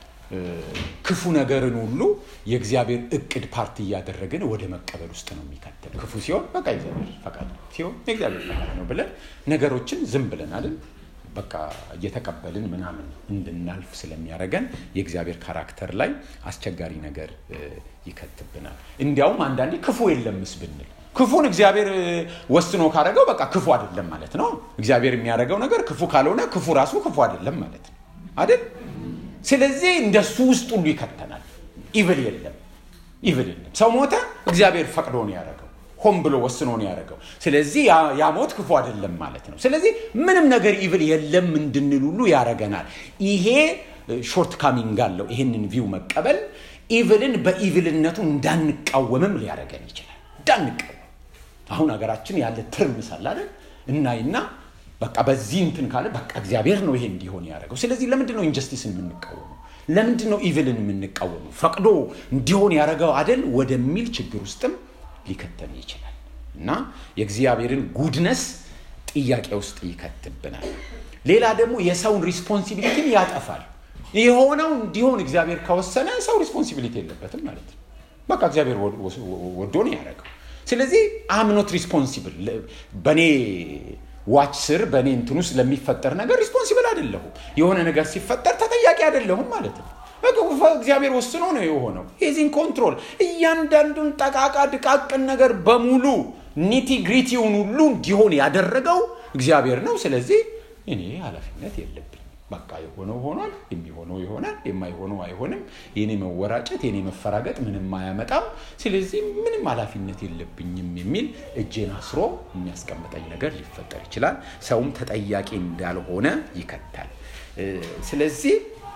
ክፉ ነገርን ሁሉ የእግዚአብሔር እቅድ ፓርቲ እያደረግን ወደ መቀበል ውስጥ ነው የሚከተል። ክፉ ሲሆን በቃ እግዚአብሔር ፈቃድ ሲሆን የእግዚአብሔር ፈቃድ ነው ብለን ነገሮችን ዝም ብለን አይደል በቃ እየተቀበልን ምናምን እንድናልፍ ስለሚያደርገን የእግዚአብሔር ካራክተር ላይ አስቸጋሪ ነገር ይከትብናል። እንዲያውም አንዳንዴ ክፉ የለምስ ብንል ክፉን እግዚአብሔር ወስኖ ካደረገው በቃ ክፉ አይደለም ማለት ነው። እግዚአብሔር የሚያደርገው ነገር ክፉ ካልሆነ ክፉ ራሱ ክፉ አይደለም ማለት ነው አይደል? ስለዚህ እንደሱ ውስጥ ሁሉ ይከተናል። ኢቭል የለም፣ ኢቭል የለም። ሰው ሞተ፣ እግዚአብሔር ፈቅዶ ነው ያደረገው፣ ሆን ብሎ ወስኖ ነው ያደረገው። ስለዚህ ያ ሞት ክፉ አይደለም ማለት ነው። ስለዚህ ምንም ነገር ኢቭል የለም እንድንል ሁሉ ያደረገናል። ይሄ ሾርት ካሚንግ አለው። ይሄንን ቪው መቀበል ኢቭልን በኢቭልነቱ እንዳንቃወምም ሊያደረገን ይችላል። እንዳንቃወም አሁን ሀገራችን ያለ ትርምስ አለ አይደል? እናይና በቃ በዚህ እንትን ካለ በቃ እግዚአብሔር ነው ይሄ እንዲሆን ያደረገው። ስለዚህ ለምንድን ነው ኢንጀስቲስን የምንቃወመው? ለምንድን ነው ኢቭልን የምንቃወመው? ፈቅዶ እንዲሆን ያደረገው አደል ወደሚል ችግር ውስጥም ሊከተን ይችላል እና የእግዚአብሔርን ጉድነስ ጥያቄ ውስጥ ይከትብናል። ሌላ ደግሞ የሰውን ሪስፖንሲቢሊቲን ያጠፋል። የሆነው እንዲሆን እግዚአብሔር ከወሰነ ሰው ሪስፖንሲቢሊቲ የለበትም ማለት ነው። በቃ እግዚአብሔር ወዶ ነው ያደረገው። ስለዚህ አምኖት ሪስፖንሲብል በእኔ ዋች ስር በእኔ እንትን ውስጥ ለሚፈጠር ነገር ሪስፖንሲብል አይደለሁም። የሆነ ነገር ሲፈጠር ተጠያቂ አይደለሁም ማለት ነው። እግዚአብሔር ወስኖ ነው የሆነው። ሂዚን ኮንትሮል እያንዳንዱን ጠቃቃ ድቃቅን ነገር በሙሉ ኒቲ ግሪቲውን ሁሉ እንዲሆን ያደረገው እግዚአብሔር ነው። ስለዚህ እኔ ኃላፊነት የለብኝ። በቃ የሆነው ሆኗል፣ የሚሆነው ይሆናል፣ የማይሆነው አይሆንም። የኔ መወራጨት፣ የኔ መፈራገጥ ምንም አያመጣም። ስለዚህ ምንም ኃላፊነት የለብኝም የሚል እጄን አስሮ የሚያስቀምጠኝ ነገር ሊፈጠር ይችላል። ሰውም ተጠያቂ እንዳልሆነ ይከታል። ስለዚህ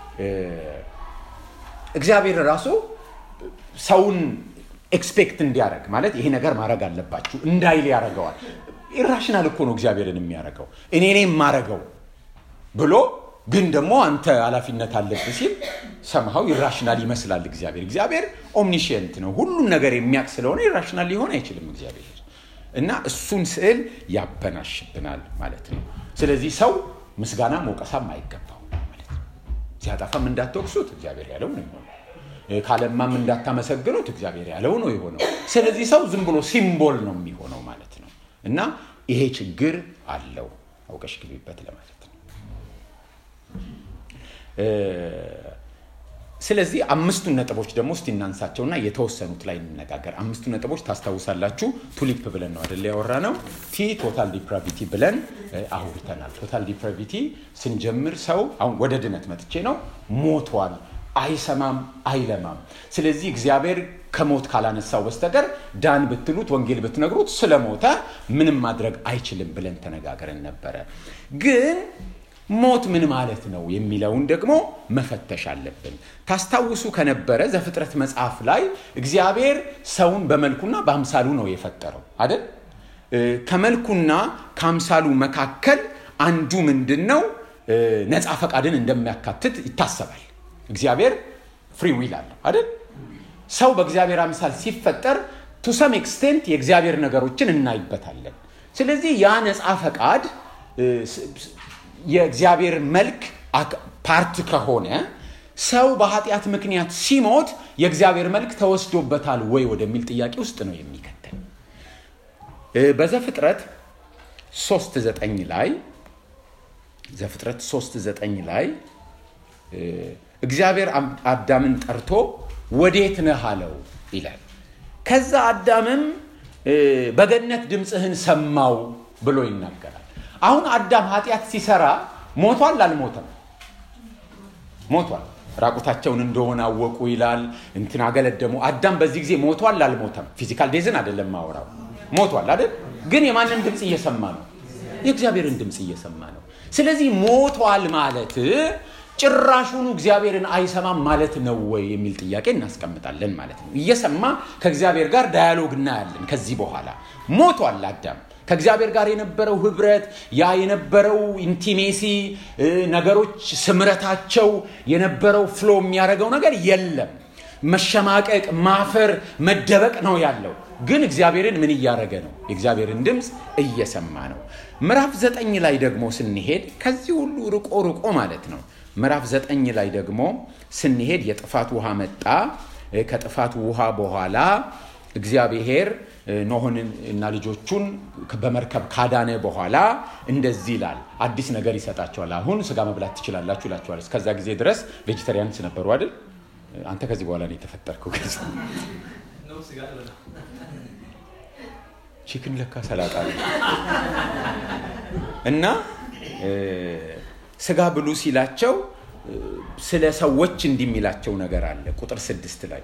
እግዚአብሔር ራሱ ሰውን ኤክስፔክት እንዲያደርግ ማለት ይሄ ነገር ማድረግ አለባችሁ እንዳይል ያደርገዋል። ኢራሽናል እኮ ነው እግዚአብሔርን የሚያደርገው እኔ እኔ የማረገው ብሎ ግን ደግሞ አንተ ኃላፊነት አለብህ ሲል ሰምሃው ኢራሽናል ይመስላል እግዚአብሔር። እግዚአብሔር ኦምኒሽንት ነው፣ ሁሉም ነገር የሚያውቅ ስለሆነ ኢራሽናል ሊሆን አይችልም እግዚአብሔር እና እሱን ስዕል ያበናሽብናል ማለት ነው። ስለዚህ ሰው ምስጋና መውቀሳም አይገባው ማለት ነው። ሲያጠፋም እንዳትወቅሱት እግዚአብሔር ያለው ነው የሆነው። ካለማም እንዳታመሰግኑት እግዚአብሔር ያለው ነው የሆነው። ስለዚህ ሰው ዝም ብሎ ሲምቦል ነው የሚሆነው ማለት ነው እና ይሄ ችግር አለው። አውቀሽ ግቢበት ለማለት ነው። ስለዚህ አምስቱን ነጥቦች ደግሞ እስቲ እናንሳቸውና የተወሰኑት ላይ እንነጋገር። አምስቱ ነጥቦች ታስታውሳላችሁ። ቱሊፕ ብለን ነው አደለ ያወራ ነው። ቲ ቶታል ዲፕራቪቲ ብለን አውርተናል። ቶታል ዲፕራቪቲ ስንጀምር ሰው አሁን ወደ ድነት መጥቼ ነው ሞቷል፣ አይሰማም፣ አይለማም። ስለዚህ እግዚአብሔር ከሞት ካላነሳው በስተቀር ዳን ብትሉት ወንጌል ብትነግሩት ስለሞተ ምንም ማድረግ አይችልም ብለን ተነጋግረን ነበረ ግን ሞት ምን ማለት ነው የሚለውን ደግሞ መፈተሽ አለብን። ታስታውሱ ከነበረ ዘፍጥረት መጽሐፍ ላይ እግዚአብሔር ሰውን በመልኩና በአምሳሉ ነው የፈጠረው አይደል? ከመልኩና ከአምሳሉ መካከል አንዱ ምንድን ነው? ነፃ ፈቃድን እንደሚያካትት ይታሰባል። እግዚአብሔር ፍሪ ዊል አለው አይደል? ሰው በእግዚአብሔር አምሳል ሲፈጠር ቱ ሰም ኤክስቴንት የእግዚአብሔር ነገሮችን እናይበታለን። ስለዚህ ያ ነፃ ፈቃድ የእግዚአብሔር መልክ ፓርት ከሆነ ሰው በኃጢአት ምክንያት ሲሞት የእግዚአብሔር መልክ ተወስዶበታል ወይ ወደሚል ጥያቄ ውስጥ ነው የሚከተል። በዘፍጥረት ሶስት ዘጠኝ ላይ ዘፍጥረት ሶስት ዘጠኝ ላይ እግዚአብሔር አዳምን ጠርቶ ወዴት ነህ አለው ይላል። ከዛ አዳምም በገነት ድምፅህን ሰማው ብሎ ይናገራል። አሁን አዳም ኃጢአት ሲሰራ ሞቷል አልሞተም? ሞቷል። ራቁታቸውን እንደሆነ አወቁ ይላል። እንትን አገለደሙ። አዳም በዚህ ጊዜ ሞቷል አልሞተም? ፊዚካል ዴዝን አይደለም ማወራው። ሞቷል አይደል? ግን የማንን ድምፅ እየሰማ ነው? የእግዚአብሔርን ድምፅ እየሰማ ነው። ስለዚህ ሞቷል ማለት ጭራሹኑ እግዚአብሔርን አይሰማም ማለት ነው ወይ የሚል ጥያቄ እናስቀምጣለን ማለት ነው። እየሰማ ከእግዚአብሔር ጋር ዳያሎግ እናያለን። ከዚህ በኋላ ሞቷል አዳም ከእግዚአብሔር ጋር የነበረው ህብረት ያ የነበረው ኢንቲሜሲ ነገሮች ስምረታቸው የነበረው ፍሎ የሚያደርገው ነገር የለም። መሸማቀቅ፣ ማፈር፣ መደበቅ ነው ያለው። ግን እግዚአብሔርን ምን እያደረገ ነው? የእግዚአብሔርን ድምፅ እየሰማ ነው። ምዕራፍ ዘጠኝ ላይ ደግሞ ስንሄድ ከዚህ ሁሉ ርቆ ርቆ ማለት ነው። ምዕራፍ ዘጠኝ ላይ ደግሞ ስንሄድ የጥፋት ውሃ መጣ። ከጥፋት ውሃ በኋላ እግዚአብሔር ኖህን እና ልጆቹን በመርከብ ካዳነ በኋላ እንደዚህ ይላል። አዲስ ነገር ይሰጣቸዋል። አሁን ስጋ መብላት ትችላላችሁ ይላቸዋል። እስከዛ ጊዜ ድረስ ቬጂተሪያንስ ነበሩ አይደል? አንተ ከዚህ በኋላ ነው የተፈጠርከው። ገጽ ቺክን ለካ ሰላጣ ነው እና ስጋ ብሉ ሲላቸው ስለ ሰዎች እንዲህ የሚላቸው ነገር አለ ቁጥር ስድስት ላይ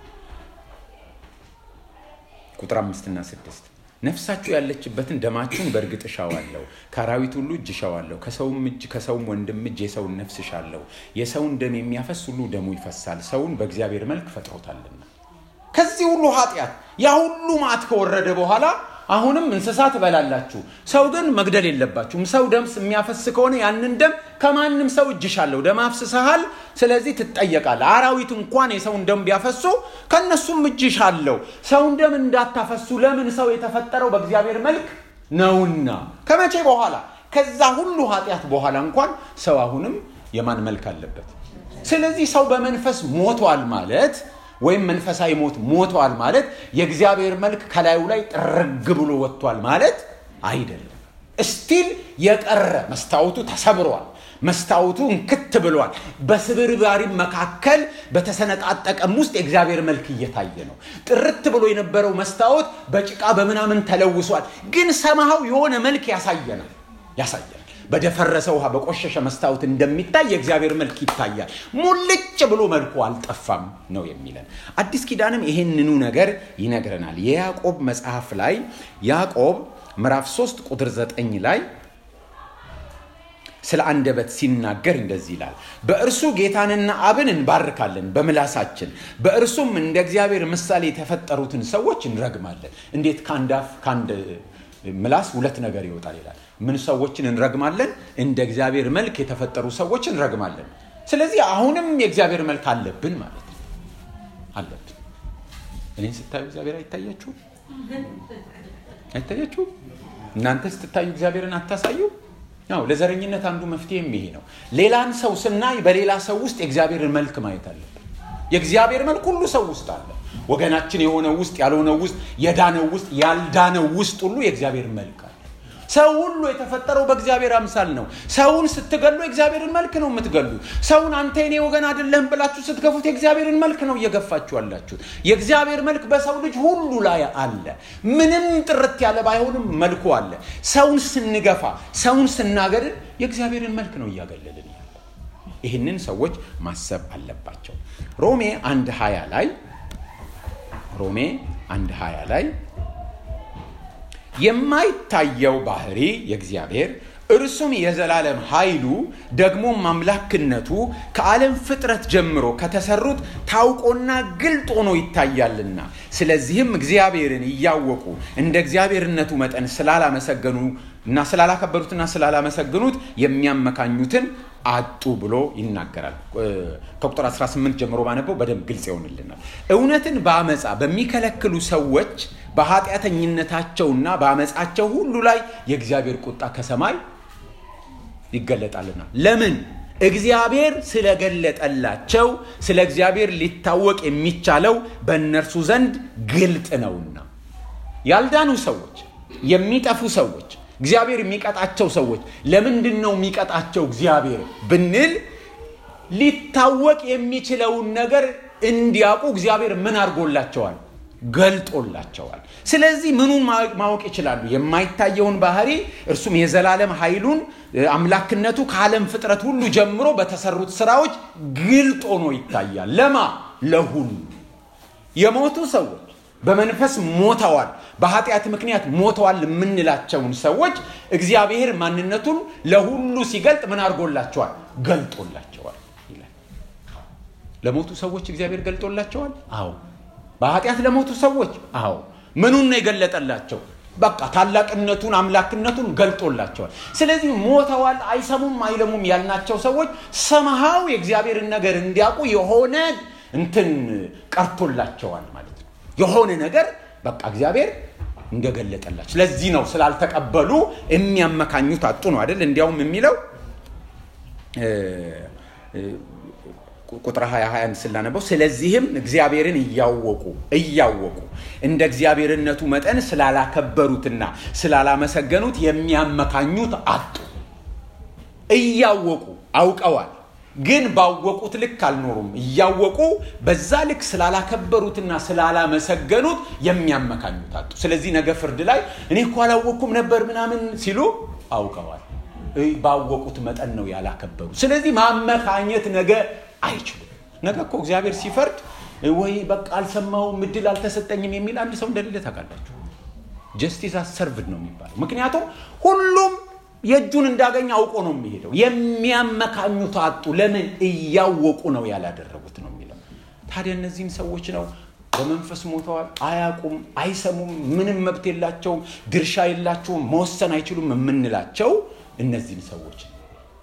ቁጥር አምስትና ስድስት ነፍሳችሁ ያለችበትን ደማችሁን በእርግጥ እሻዋለሁ፣ ከአራዊት ሁሉ እጅ እሻዋለሁ፣ ከሰውም እጅ ከሰውም ወንድም እጅ የሰውን ነፍስ እሻለሁ። የሰውን ደም የሚያፈስ ሁሉ ደሙ ይፈሳል፣ ሰውን በእግዚአብሔር መልክ ፈጥሮታልና። ከዚህ ሁሉ ኃጢአት ያ ሁሉ ማት ከወረደ በኋላ አሁንም እንስሳ ትበላላችሁ፣ ሰው ግን መግደል የለባችሁም። ሰው ደም የሚያፈስ ከሆነ ያንን ደም ከማንም ሰው እጅሻለሁ፣ ደም አፍስሰሃል፣ ስለዚህ ትጠየቃለህ። አራዊት እንኳን የሰውን ደም ቢያፈሱ ከእነሱም እጅሻለሁ። ሰውን ደም እንዳታፈሱ፣ ለምን ሰው የተፈጠረው በእግዚአብሔር መልክ ነውና። ከመቼ በኋላ? ከዛ ሁሉ ኃጢአት በኋላ እንኳን ሰው አሁንም የማን መልክ አለበት? ስለዚህ ሰው በመንፈስ ሞቷል ማለት ወይም መንፈሳዊ ሞት ሞቷል ማለት የእግዚአብሔር መልክ ከላዩ ላይ ጥርግ ብሎ ወጥቷል ማለት አይደለም። እስቲል የቀረ መስታወቱ ተሰብሯል። መስታወቱ እንክት ብሏል። በስብርባሪም መካከል በተሰነጣጠቀም ውስጥ የእግዚአብሔር መልክ እየታየ ነው። ጥርት ብሎ የነበረው መስታወት በጭቃ በምናምን ተለውሷል። ግን ሰማሃው የሆነ መልክ ያሳየናል ያሳየናል። በደፈረሰ ውሃ በቆሸሸ መስታወት እንደሚታይ የእግዚአብሔር መልክ ይታያል። ሙልጭ ብሎ መልኩ አልጠፋም ነው የሚለን። አዲስ ኪዳንም ይሄንኑ ነገር ይነግረናል። የያዕቆብ መጽሐፍ ላይ ያዕቆብ ምዕራፍ 3 ቁጥር 9 ላይ ስለ አንደበት ሲናገር እንደዚህ ይላል፣ በእርሱ ጌታንና አብን እንባርካለን በምላሳችን፣ በእርሱም እንደ እግዚአብሔር ምሳሌ የተፈጠሩትን ሰዎች እንረግማለን። እንዴት ከአንድ አፍ ከአንድ ምላስ ሁለት ነገር ይወጣል ይላል። ምን ሰዎችን እንረግማለን? እንደ እግዚአብሔር መልክ የተፈጠሩ ሰዎች እንረግማለን። ስለዚህ አሁንም የእግዚአብሔር መልክ አለብን ማለት ነው። አለብን። እኔን ስታዩ እግዚአብሔር አይታያችሁ? አይታያችሁ? እናንተ ስትታዩ እግዚአብሔርን አታሳዩ? ያው ለዘረኝነት አንዱ መፍትሄም ይሄ ነው። ሌላን ሰው ስናይ በሌላ ሰው ውስጥ የእግዚአብሔርን መልክ ማየት አለብን። የእግዚአብሔር መልክ ሁሉ ሰው ውስጥ አለ። ወገናችን የሆነው ውስጥ፣ ያልሆነው ውስጥ፣ የዳነው ውስጥ፣ ያልዳነው ውስጥ ሁሉ የእግዚአብሔር መልክ አለ። ሰው ሁሉ የተፈጠረው በእግዚአብሔር አምሳል ነው። ሰውን ስትገሉ የእግዚአብሔርን መልክ ነው የምትገሉ። ሰውን አንተ የኔ ወገን አይደለህም ብላችሁ ስትገፉት የእግዚአብሔርን መልክ ነው እየገፋችሁ ያላችሁት። የእግዚአብሔር መልክ በሰው ልጅ ሁሉ ላይ አለ። ምንም ጥርት ያለ ባይሆንም መልኩ አለ። ሰውን ስንገፋ፣ ሰውን ስናገድል የእግዚአብሔርን መልክ ነው እያገለልን ያለ። ይህንን ሰዎች ማሰብ አለባቸው። ሮሜ አንድ ሀያ ላይ ሮሜ አንድ ሀያ ላይ የማይታየው ባህሪ የእግዚአብሔር እርሱም የዘላለም ኃይሉ ደግሞም አምላክነቱ ከዓለም ፍጥረት ጀምሮ ከተሰሩት ታውቆና ግልጥ ሆኖ ይታያልና ስለዚህም እግዚአብሔርን እያወቁ እንደ እግዚአብሔርነቱ መጠን ስላላመሰገኑ እና ስላላከበሩትና ስላላመሰግኑት የሚያመካኙትን አጡ ብሎ ይናገራል። ከቁጥር 18 ጀምሮ ባነበው በደንብ ግልጽ ይሆንልናል። እውነትን በአመፃ በሚከለክሉ ሰዎች በኃጢአተኝነታቸውና በአመፃቸው ሁሉ ላይ የእግዚአብሔር ቁጣ ከሰማይ ይገለጣልና። ለምን? እግዚአብሔር ስለገለጠላቸው ስለ እግዚአብሔር ሊታወቅ የሚቻለው በእነርሱ ዘንድ ግልጥ ነውና። ያልዳኑ ሰዎች፣ የሚጠፉ ሰዎች እግዚአብሔር የሚቀጣቸው ሰዎች ለምንድን ነው የሚቀጣቸው እግዚአብሔር ብንል ሊታወቅ የሚችለውን ነገር እንዲያውቁ እግዚአብሔር ምን አድርጎላቸዋል? ገልጦላቸዋል። ስለዚህ ምኑን ማወቅ ይችላሉ? የማይታየውን ባህሪ እርሱም የዘላለም ኃይሉን አምላክነቱ ከዓለም ፍጥረት ሁሉ ጀምሮ በተሰሩት ስራዎች ግልጥ ሆኖ ይታያል። ለማ ለሁሉ የሞቱ ሰዎች በመንፈስ ሞተዋል፣ በኃጢአት ምክንያት ሞተዋል የምንላቸውን ሰዎች እግዚአብሔር ማንነቱን ለሁሉ ሲገልጥ ምን አድርጎላቸዋል? ገልጦላቸዋል ይላል። ለሞቱ ሰዎች እግዚአብሔር ገልጦላቸዋል። አዎ። በኃጢአት ለሞቱ ሰዎች አዎ። ምኑን ነው የገለጠላቸው? በቃ ታላቅነቱን አምላክነቱን ገልጦላቸዋል። ስለዚህ ሞተዋል፣ አይሰሙም፣ አይለሙም ያልናቸው ሰዎች ሰምሃው የእግዚአብሔርን ነገር እንዲያውቁ የሆነ እንትን ቀርቶላቸዋል ማለት ነው። የሆነ ነገር በቃ እግዚአብሔር እንደገለጠላቸው። ስለዚህ ነው ስላልተቀበሉ የሚያመካኙት አጡ ነው አይደል? እንዲያውም የሚለው ቁጥር 21 ስላነበው ስለዚህም እግዚአብሔርን እያወቁ እያወቁ እንደ እግዚአብሔርነቱ መጠን ስላላከበሩትና ስላላመሰገኑት የሚያመካኙት አጡ። እያወቁ አውቀዋል፣ ግን ባወቁት ልክ አልኖሩም። እያወቁ በዛ ልክ ስላላከበሩትና ስላላመሰገኑት የሚያመካኙት አጡ። ስለዚህ ነገ ፍርድ ላይ እኔ እኮ አላወቅኩም ነበር ምናምን ሲሉ አውቀዋል። ባወቁት መጠን ነው ያላከበሩ። ስለዚህ ማመካኘት ነገ አይችሉም። ነገ እኮ እግዚአብሔር ሲፈርድ ወይ በቃ አልሰማውም፣ እድል አልተሰጠኝም የሚል አንድ ሰው እንደሌለ ታውቃላችሁ። ጀስቲስ አሰርቭድ ነው የሚባለው። ምክንያቱም ሁሉም የእጁን እንዳገኘ አውቆ ነው የሚሄደው። የሚያመካኙት አጡ። ለምን? እያወቁ ነው ያላደረጉት ነው የሚለው። ታዲያ እነዚህም ሰዎች ነው በመንፈስ ሞተዋል፣ አያውቁም፣ አይሰሙም፣ ምንም መብት የላቸውም፣ ድርሻ የላቸውም፣ መወሰን አይችሉም የምንላቸው እነዚህን ሰዎች ነው።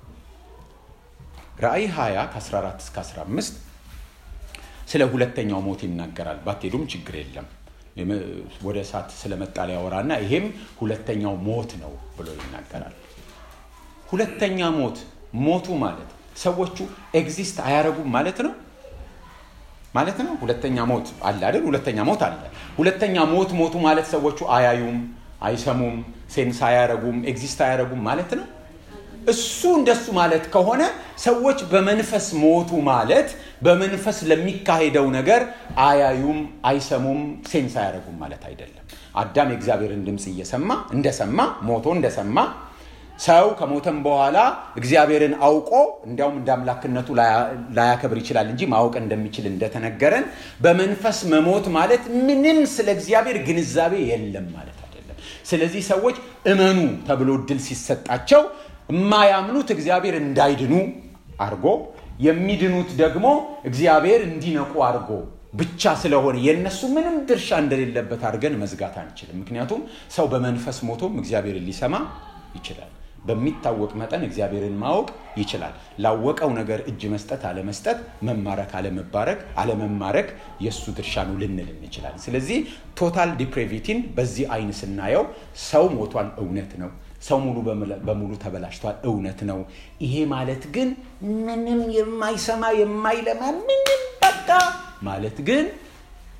ራእይ 20 ከ14 እስከ 15 ስለ ሁለተኛው ሞት ይናገራል። ባትሄዱም ችግር የለም ወደ እሳት ስለመጣ ሊያወራና ይሄም ሁለተኛው ሞት ነው ብሎ ይናገራል። ሁለተኛ ሞት ሞቱ ማለት ሰዎቹ ኤግዚስት አያረጉም ማለት ነው ማለት ነው። ሁለተኛ ሞት አለ አይደል? ሁለተኛ ሞት አለ። ሁለተኛ ሞት ሞቱ ማለት ሰዎቹ አያዩም፣ አይሰሙም፣ ሴንስ አያረጉም፣ ኤግዚስት አያረጉም ማለት ነው። እሱ እንደሱ ማለት ከሆነ ሰዎች በመንፈስ ሞቱ ማለት በመንፈስ ለሚካሄደው ነገር አያዩም፣ አይሰሙም፣ ሴንስ አያደርጉም ማለት አይደለም። አዳም የእግዚአብሔርን ድምፅ እየሰማ እንደሰማ ሞቶ እንደሰማ ሰው ከሞተም በኋላ እግዚአብሔርን አውቆ እንዲያውም እንደ አምላክነቱ ላያከብር ይችላል እንጂ ማወቅ እንደሚችል እንደተነገረን በመንፈስ መሞት ማለት ምንም ስለ እግዚአብሔር ግንዛቤ የለም ማለት አይደለም። ስለዚህ ሰዎች እመኑ ተብሎ እድል ሲሰጣቸው የማያምኑት እግዚአብሔር እንዳይድኑ አድርጎ የሚድኑት ደግሞ እግዚአብሔር እንዲነቁ አድርጎ ብቻ ስለሆነ የእነሱ ምንም ድርሻ እንደሌለበት አድርገን መዝጋት አንችልም። ምክንያቱም ሰው በመንፈስ ሞቶም እግዚአብሔርን ሊሰማ ይችላል። በሚታወቅ መጠን እግዚአብሔርን ማወቅ ይችላል። ላወቀው ነገር እጅ መስጠት አለመስጠት፣ መማረክ አለመባረክ፣ አለመማረክ የእሱ ድርሻ ነው ልንል እንችላለን። ስለዚህ ቶታል ዲፕሬቪቲን በዚህ አይን ስናየው ሰው ሞቷል፣ እውነት ነው። ሰው ሙሉ በሙሉ ተበላሽቷል፣ እውነት ነው። ይሄ ማለት ግን ምንም የማይሰማ የማይለማ ምንም በቃ ማለት ግን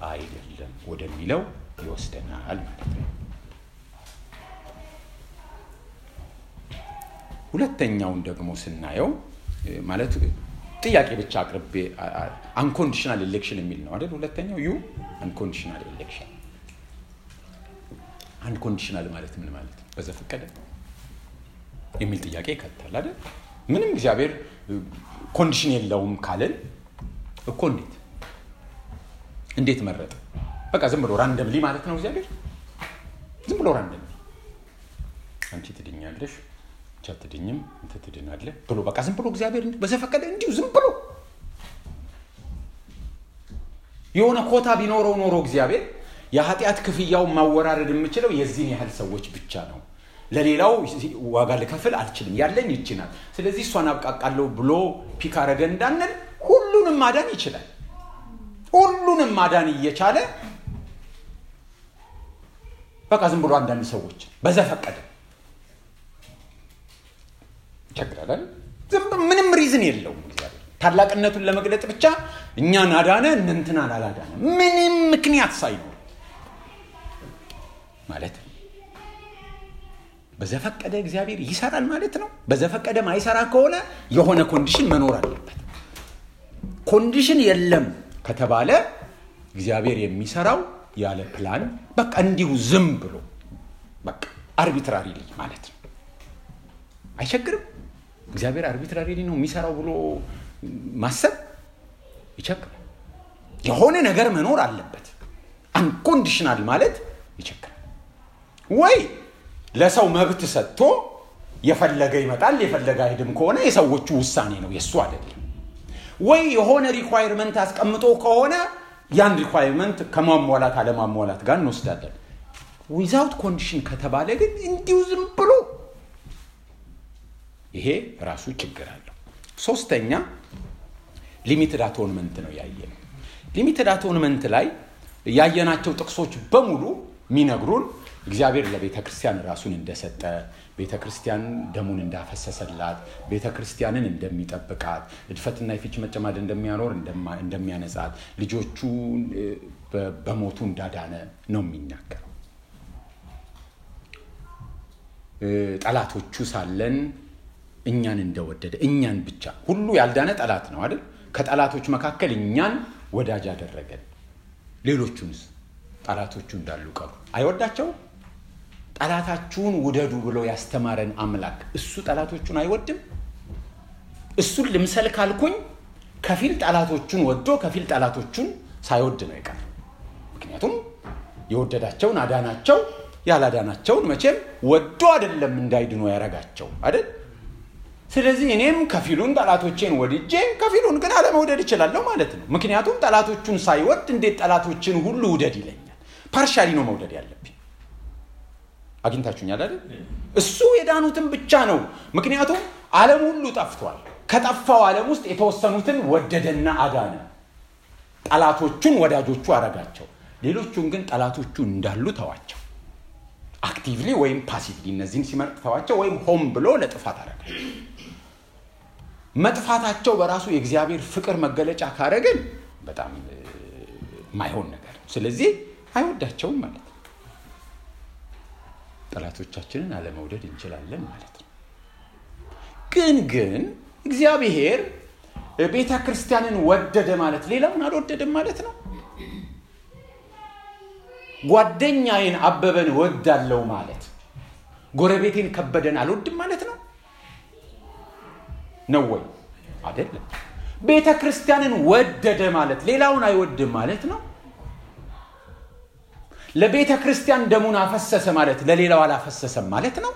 አይደለም ወደሚለው ይወስደናል ማለት ነው። ሁለተኛውን ደግሞ ስናየው ማለት ጥያቄ ብቻ አቅርቤ አንኮንዲሽናል ኤሌክሽን የሚል ነው አይደል? ሁለተኛው ዩ አንኮንዲሽናል ኤሌክሽን። አንኮንዲሽናል ማለት ምን ማለት ነው? በዘፈቀደ የሚል ጥያቄ ይከታል አይደል? ምንም እግዚአብሔር ኮንዲሽን የለውም ካልን እኮ እንዴት እንዴት መረጠ? በቃ ዝም ብሎ ራንደምሊ ማለት ነው እግዚአብሔር ዝም ብሎ ራንደምሊ አንቺ ትድኛለሽ ብቻ ትድኝም እንት ትድናለህ ብሎ በቃ ዝም ብሎ እግዚአብሔር በዘፈቀደ እንዲሁ ዝም ብሎ የሆነ ኮታ ቢኖረው ኖሮ እግዚአብሔር የኃጢአት ክፍያውን ማወራረድ የምችለው የዚህን ያህል ሰዎች ብቻ ነው ለሌላው ዋጋ ልከፍል አልችልም ያለኝ ይችናል ስለዚህ እሷን አብቃቃለሁ ብሎ ፒክ አረገ እንዳንል ሁሉንም ማዳን ይችላል ሁሉንም ማዳን እየቻለ በቃ ዝም ብሎ አንዳንድ ሰዎች በዘፈቀደ ይቸግራል ምንም ሪዝን የለውም እግዚአብሔር ታላቅነቱን ለመግለጥ ብቻ እኛን አዳነ እንንትናን አላዳነ ምንም ምክንያት ሳይኖር ማለት በዘፈቀደ እግዚአብሔር ይሰራል ማለት ነው በዘፈቀደ ማይሰራ ከሆነ የሆነ ኮንዲሽን መኖር አለበት ኮንዲሽን የለም ከተባለ እግዚአብሔር የሚሰራው ያለ ፕላን በቃ እንዲሁ ዝም ብሎ በቃ አርቢትራሪ ማለት ነው አይቸግርም እግዚአብሔር አርቢትራሪ ነው የሚሰራው ብሎ ማሰብ ይቸግራል የሆነ ነገር መኖር አለበት አንኮንዲሽናል ማለት ይቸግራል ወይ ለሰው መብት ሰጥቶ የፈለገ ይመጣል የፈለገ አይድም ከሆነ የሰዎቹ ውሳኔ ነው የእሱ አይደለም ወይ የሆነ ሪኳይርመንት አስቀምጦ ከሆነ ያን ሪኳይርመንት ከማሟላት አለማሟላት ጋር እንወስዳለን ዊዛውት ኮንዲሽን ከተባለ ግን እንዲሁ ዝም ብሎ ይሄ ራሱ ችግር አለው ሶስተኛ ሊሚትድ አቶንመንት ነው ያየ ነው ሊሚትድ አቶንመንት ላይ ያየናቸው ጥቅሶች በሙሉ የሚነግሩን እግዚአብሔር ለቤተ ክርስቲያን ራሱን እንደሰጠ ቤተ ክርስቲያን ደሙን እንዳፈሰሰላት ቤተ ክርስቲያንን እንደሚጠብቃት እድፈትና የፍች መጨማድ እንደሚያኖር እንደሚያነጻት ልጆቹ በሞቱ እንዳዳነ ነው የሚናገረው ጠላቶቹ ሳለን እኛን እንደወደደ እኛን ብቻ ሁሉ ያልዳነ ጠላት ነው አይደል ከጠላቶች መካከል እኛን ወዳጅ አደረገን ሌሎቹንስ ጠላቶቹ እንዳሉ ቀሩ አይወዳቸውም ጠላታችሁን ውደዱ ብሎ ያስተማረን አምላክ እሱ ጠላቶቹን አይወድም እሱን ልምሰል ካልኩኝ ከፊል ጠላቶቹን ወዶ ከፊል ጠላቶቹን ሳይወድ ነው ይቀር ምክንያቱም የወደዳቸውን አዳናቸው ያላዳናቸውን መቼም ወዶ አይደለም እንዳይድኖ ያረጋቸው አይደል ስለዚህ እኔም ከፊሉን ጠላቶቼን ወድጄ ከፊሉን ግን አለመውደድ እችላለሁ ማለት ነው ምክንያቱም ጠላቶቹን ሳይወድ እንዴት ጠላቶችን ሁሉ ውደድ ይለኛል ፓርሻሊ ነው መውደድ ያለብኝ አግኝታችሁኛል አይደል እሱ የዳኑትን ብቻ ነው ምክንያቱም ዓለም ሁሉ ጠፍቷል ከጠፋው ዓለም ውስጥ የተወሰኑትን ወደደና አዳነ ጠላቶቹን ወዳጆቹ አረጋቸው ሌሎቹን ግን ጠላቶቹ እንዳሉ ተዋቸው አክቲቭሊ ወይም ፓሲቭሊ እነዚህን ሲመርጥ ተዋቸው ወይም ሆም ብሎ ለጥፋት አረጋቸው መጥፋታቸው በራሱ የእግዚአብሔር ፍቅር መገለጫ ካረግን በጣም ማይሆን ነገር ስለዚህ አይወዳቸውም ማለት ነው ጠላቶቻችንን አለመውደድ እንችላለን ማለት ነው ግን ግን እግዚአብሔር ቤተ ክርስቲያንን ወደደ ማለት ሌላውን አልወደድም ማለት ነው ጓደኛዬን አበበን ወዳለው ማለት ጎረቤቴን ከበደን አልወድም ማለት ነው ነው ወይ አይደለም ቤተ ክርስቲያንን ወደደ ማለት ሌላውን አይወድም ማለት ነው ለቤተ ክርስቲያን ደሙን አፈሰሰ ማለት ለሌላው አላፈሰሰም ማለት ነው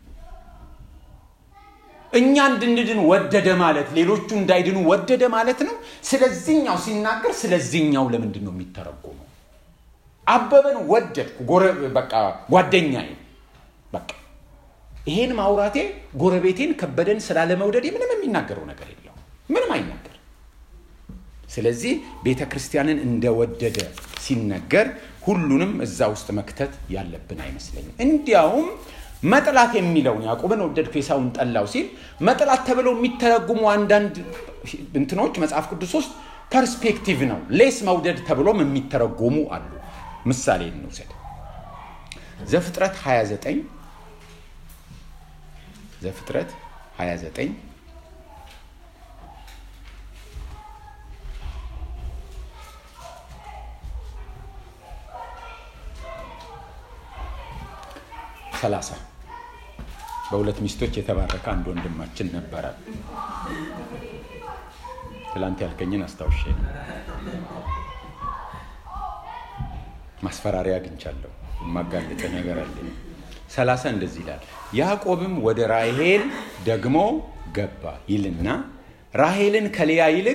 እኛ እንድንድን ወደደ ማለት ሌሎቹ እንዳይድኑ ወደደ ማለት ነው ስለዚህኛው ሲናገር ስለዚህኛው ለምንድን ነው የሚተረጎመው አበበን ወደድኩ በቃ ጓደኛዬ በቃ ይሄን ማውራቴ ጎረቤቴን ከበደን ስላለመውደድ ምንም የሚናገረው ነገር የለው ምንም አይናገር ስለዚህ ቤተ ክርስቲያንን እንደወደደ ሲነገር ሁሉንም እዛ ውስጥ መክተት ያለብን አይመስለኝም እንዲያውም መጥላት የሚለውን ያዕቆብን ወደድኩ ኤሳውን ጠላው ሲል መጥላት ተብለው የሚተረጉሙ አንዳንድ እንትኖች መጽሐፍ ቅዱስ ውስጥ ፐርስፔክቲቭ ነው ሌስ መውደድ ተብሎም የሚተረጎሙ አሉ ምሳሌ እንውሰድ ዘፍጥረት 29 ዘፍጥረት 29 ሰላሳ በሁለት ሚስቶች የተባረከ አንድ ወንድማችን ነበረ። ትላንት ያልከኝን አስታውሼ ነው። ማስፈራሪያ አግኝቻለሁ። የማጋለጠ ነገር አለኝ። ሰላሳ እንደዚህ ይላል። ያዕቆብም ወደ ራሄል ደግሞ ገባ ይልና ራሄልን ከልያ ይልቅ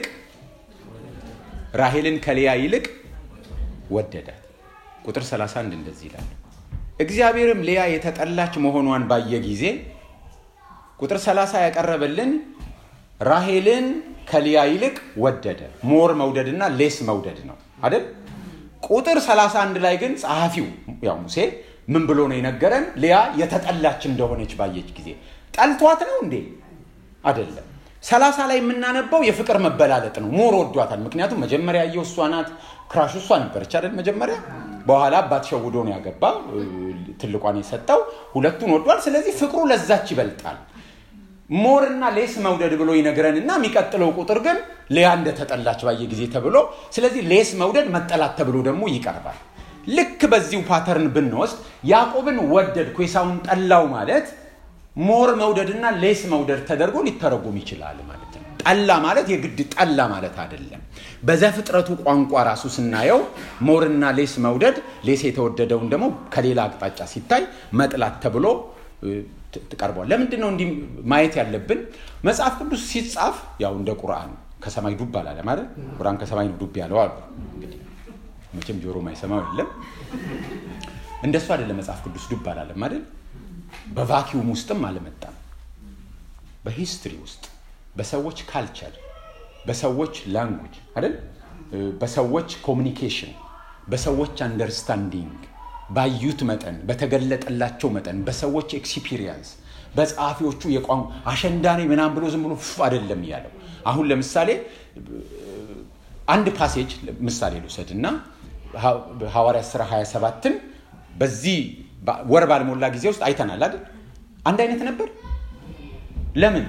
ራሄልን ከልያ ይልቅ ወደዳት። ቁጥር 31 እንደዚህ ይላል። እግዚአብሔርም ልያ የተጠላች መሆኗን ባየ ጊዜ ቁጥር 30 ያቀረበልን ራሄልን ከልያ ይልቅ ወደደ። ሞር መውደድና ሌስ መውደድ ነው አይደል? ቁጥር 31 ላይ ግን ጸሐፊው ያው ሙሴ ምን ብሎ ነው የነገረን? ልያ የተጠላች እንደሆነች ባየች ጊዜ ጠልቷት ነው እንዴ? አይደለም። ሰላሳ ላይ የምናነባው የፍቅር መበላለጥ ነው። ሞር ወዷታል። ምክንያቱም መጀመሪያ ያየው እሷ ናት። ክራሹ እሷ ነበረች አይደል? መጀመሪያ በኋላ አባት ሸውዶ ነው ያገባ ትልቋን የሰጠው። ሁለቱን ወዷል። ስለዚህ ፍቅሩ ለዛች ይበልጣል። ሞርና ሌስ መውደድ ብሎ ይነግረን እና የሚቀጥለው ቁጥር ግን ሊያ እንደተጠላች ባየ ጊዜ ተብሎ ስለዚህ ሌስ መውደድ መጠላት ተብሎ ደግሞ ይቀርባል። ልክ በዚሁ ፓተርን ብንወስድ ያዕቆብን ወደድኩ ኤሳውን ጠላው ማለት ሞር መውደድና ሌስ መውደድ ተደርጎ ሊተረጎም ይችላል ማለት ነው። ጠላ ማለት የግድ ጠላ ማለት አይደለም። በዘፍጥረቱ ቋንቋ ራሱ ስናየው ሞርና ሌስ መውደድ፣ ሌስ የተወደደውን ደግሞ ከሌላ አቅጣጫ ሲታይ መጥላት ተብሎ ትቀርቧል። ለምንድን ነው እንዲህ ማየት ያለብን? መጽሐፍ ቅዱስ ሲጻፍ ያው እንደ ቁርአን ከሰማይ ዱብ አላለ ማለት ቁርአን ከሰማይ ዱብ ያለው አሉ። እንግዲህ መቼም ጆሮ ማይሰማው የለም። እንደሱ አይደለም መጽሐፍ ቅዱስ ዱብ አላለም አይደል? በቫኪዩም ውስጥም አልመጣም። በሂስትሪ ውስጥ በሰዎች ካልቸር፣ በሰዎች ላንጉጅ አይደል? በሰዎች ኮሚኒኬሽን፣ በሰዎች አንደርስታንዲንግ ባዩት መጠን በተገለጠላቸው መጠን በሰዎች ኤክስፒሪየንስ በጸሐፊዎቹ የቋንቋ አሸንዳኔ ምናምን ብሎ ዝም ብሎ ፍ አይደለም ያለው። አሁን ለምሳሌ አንድ ፓሴጅ ምሳሌ ልውሰድ እና ሐዋርያት ሥራ 27ን በዚህ ወር ባልሞላ ጊዜ ውስጥ አይተናል አይደል? አንድ አይነት ነበር። ለምን?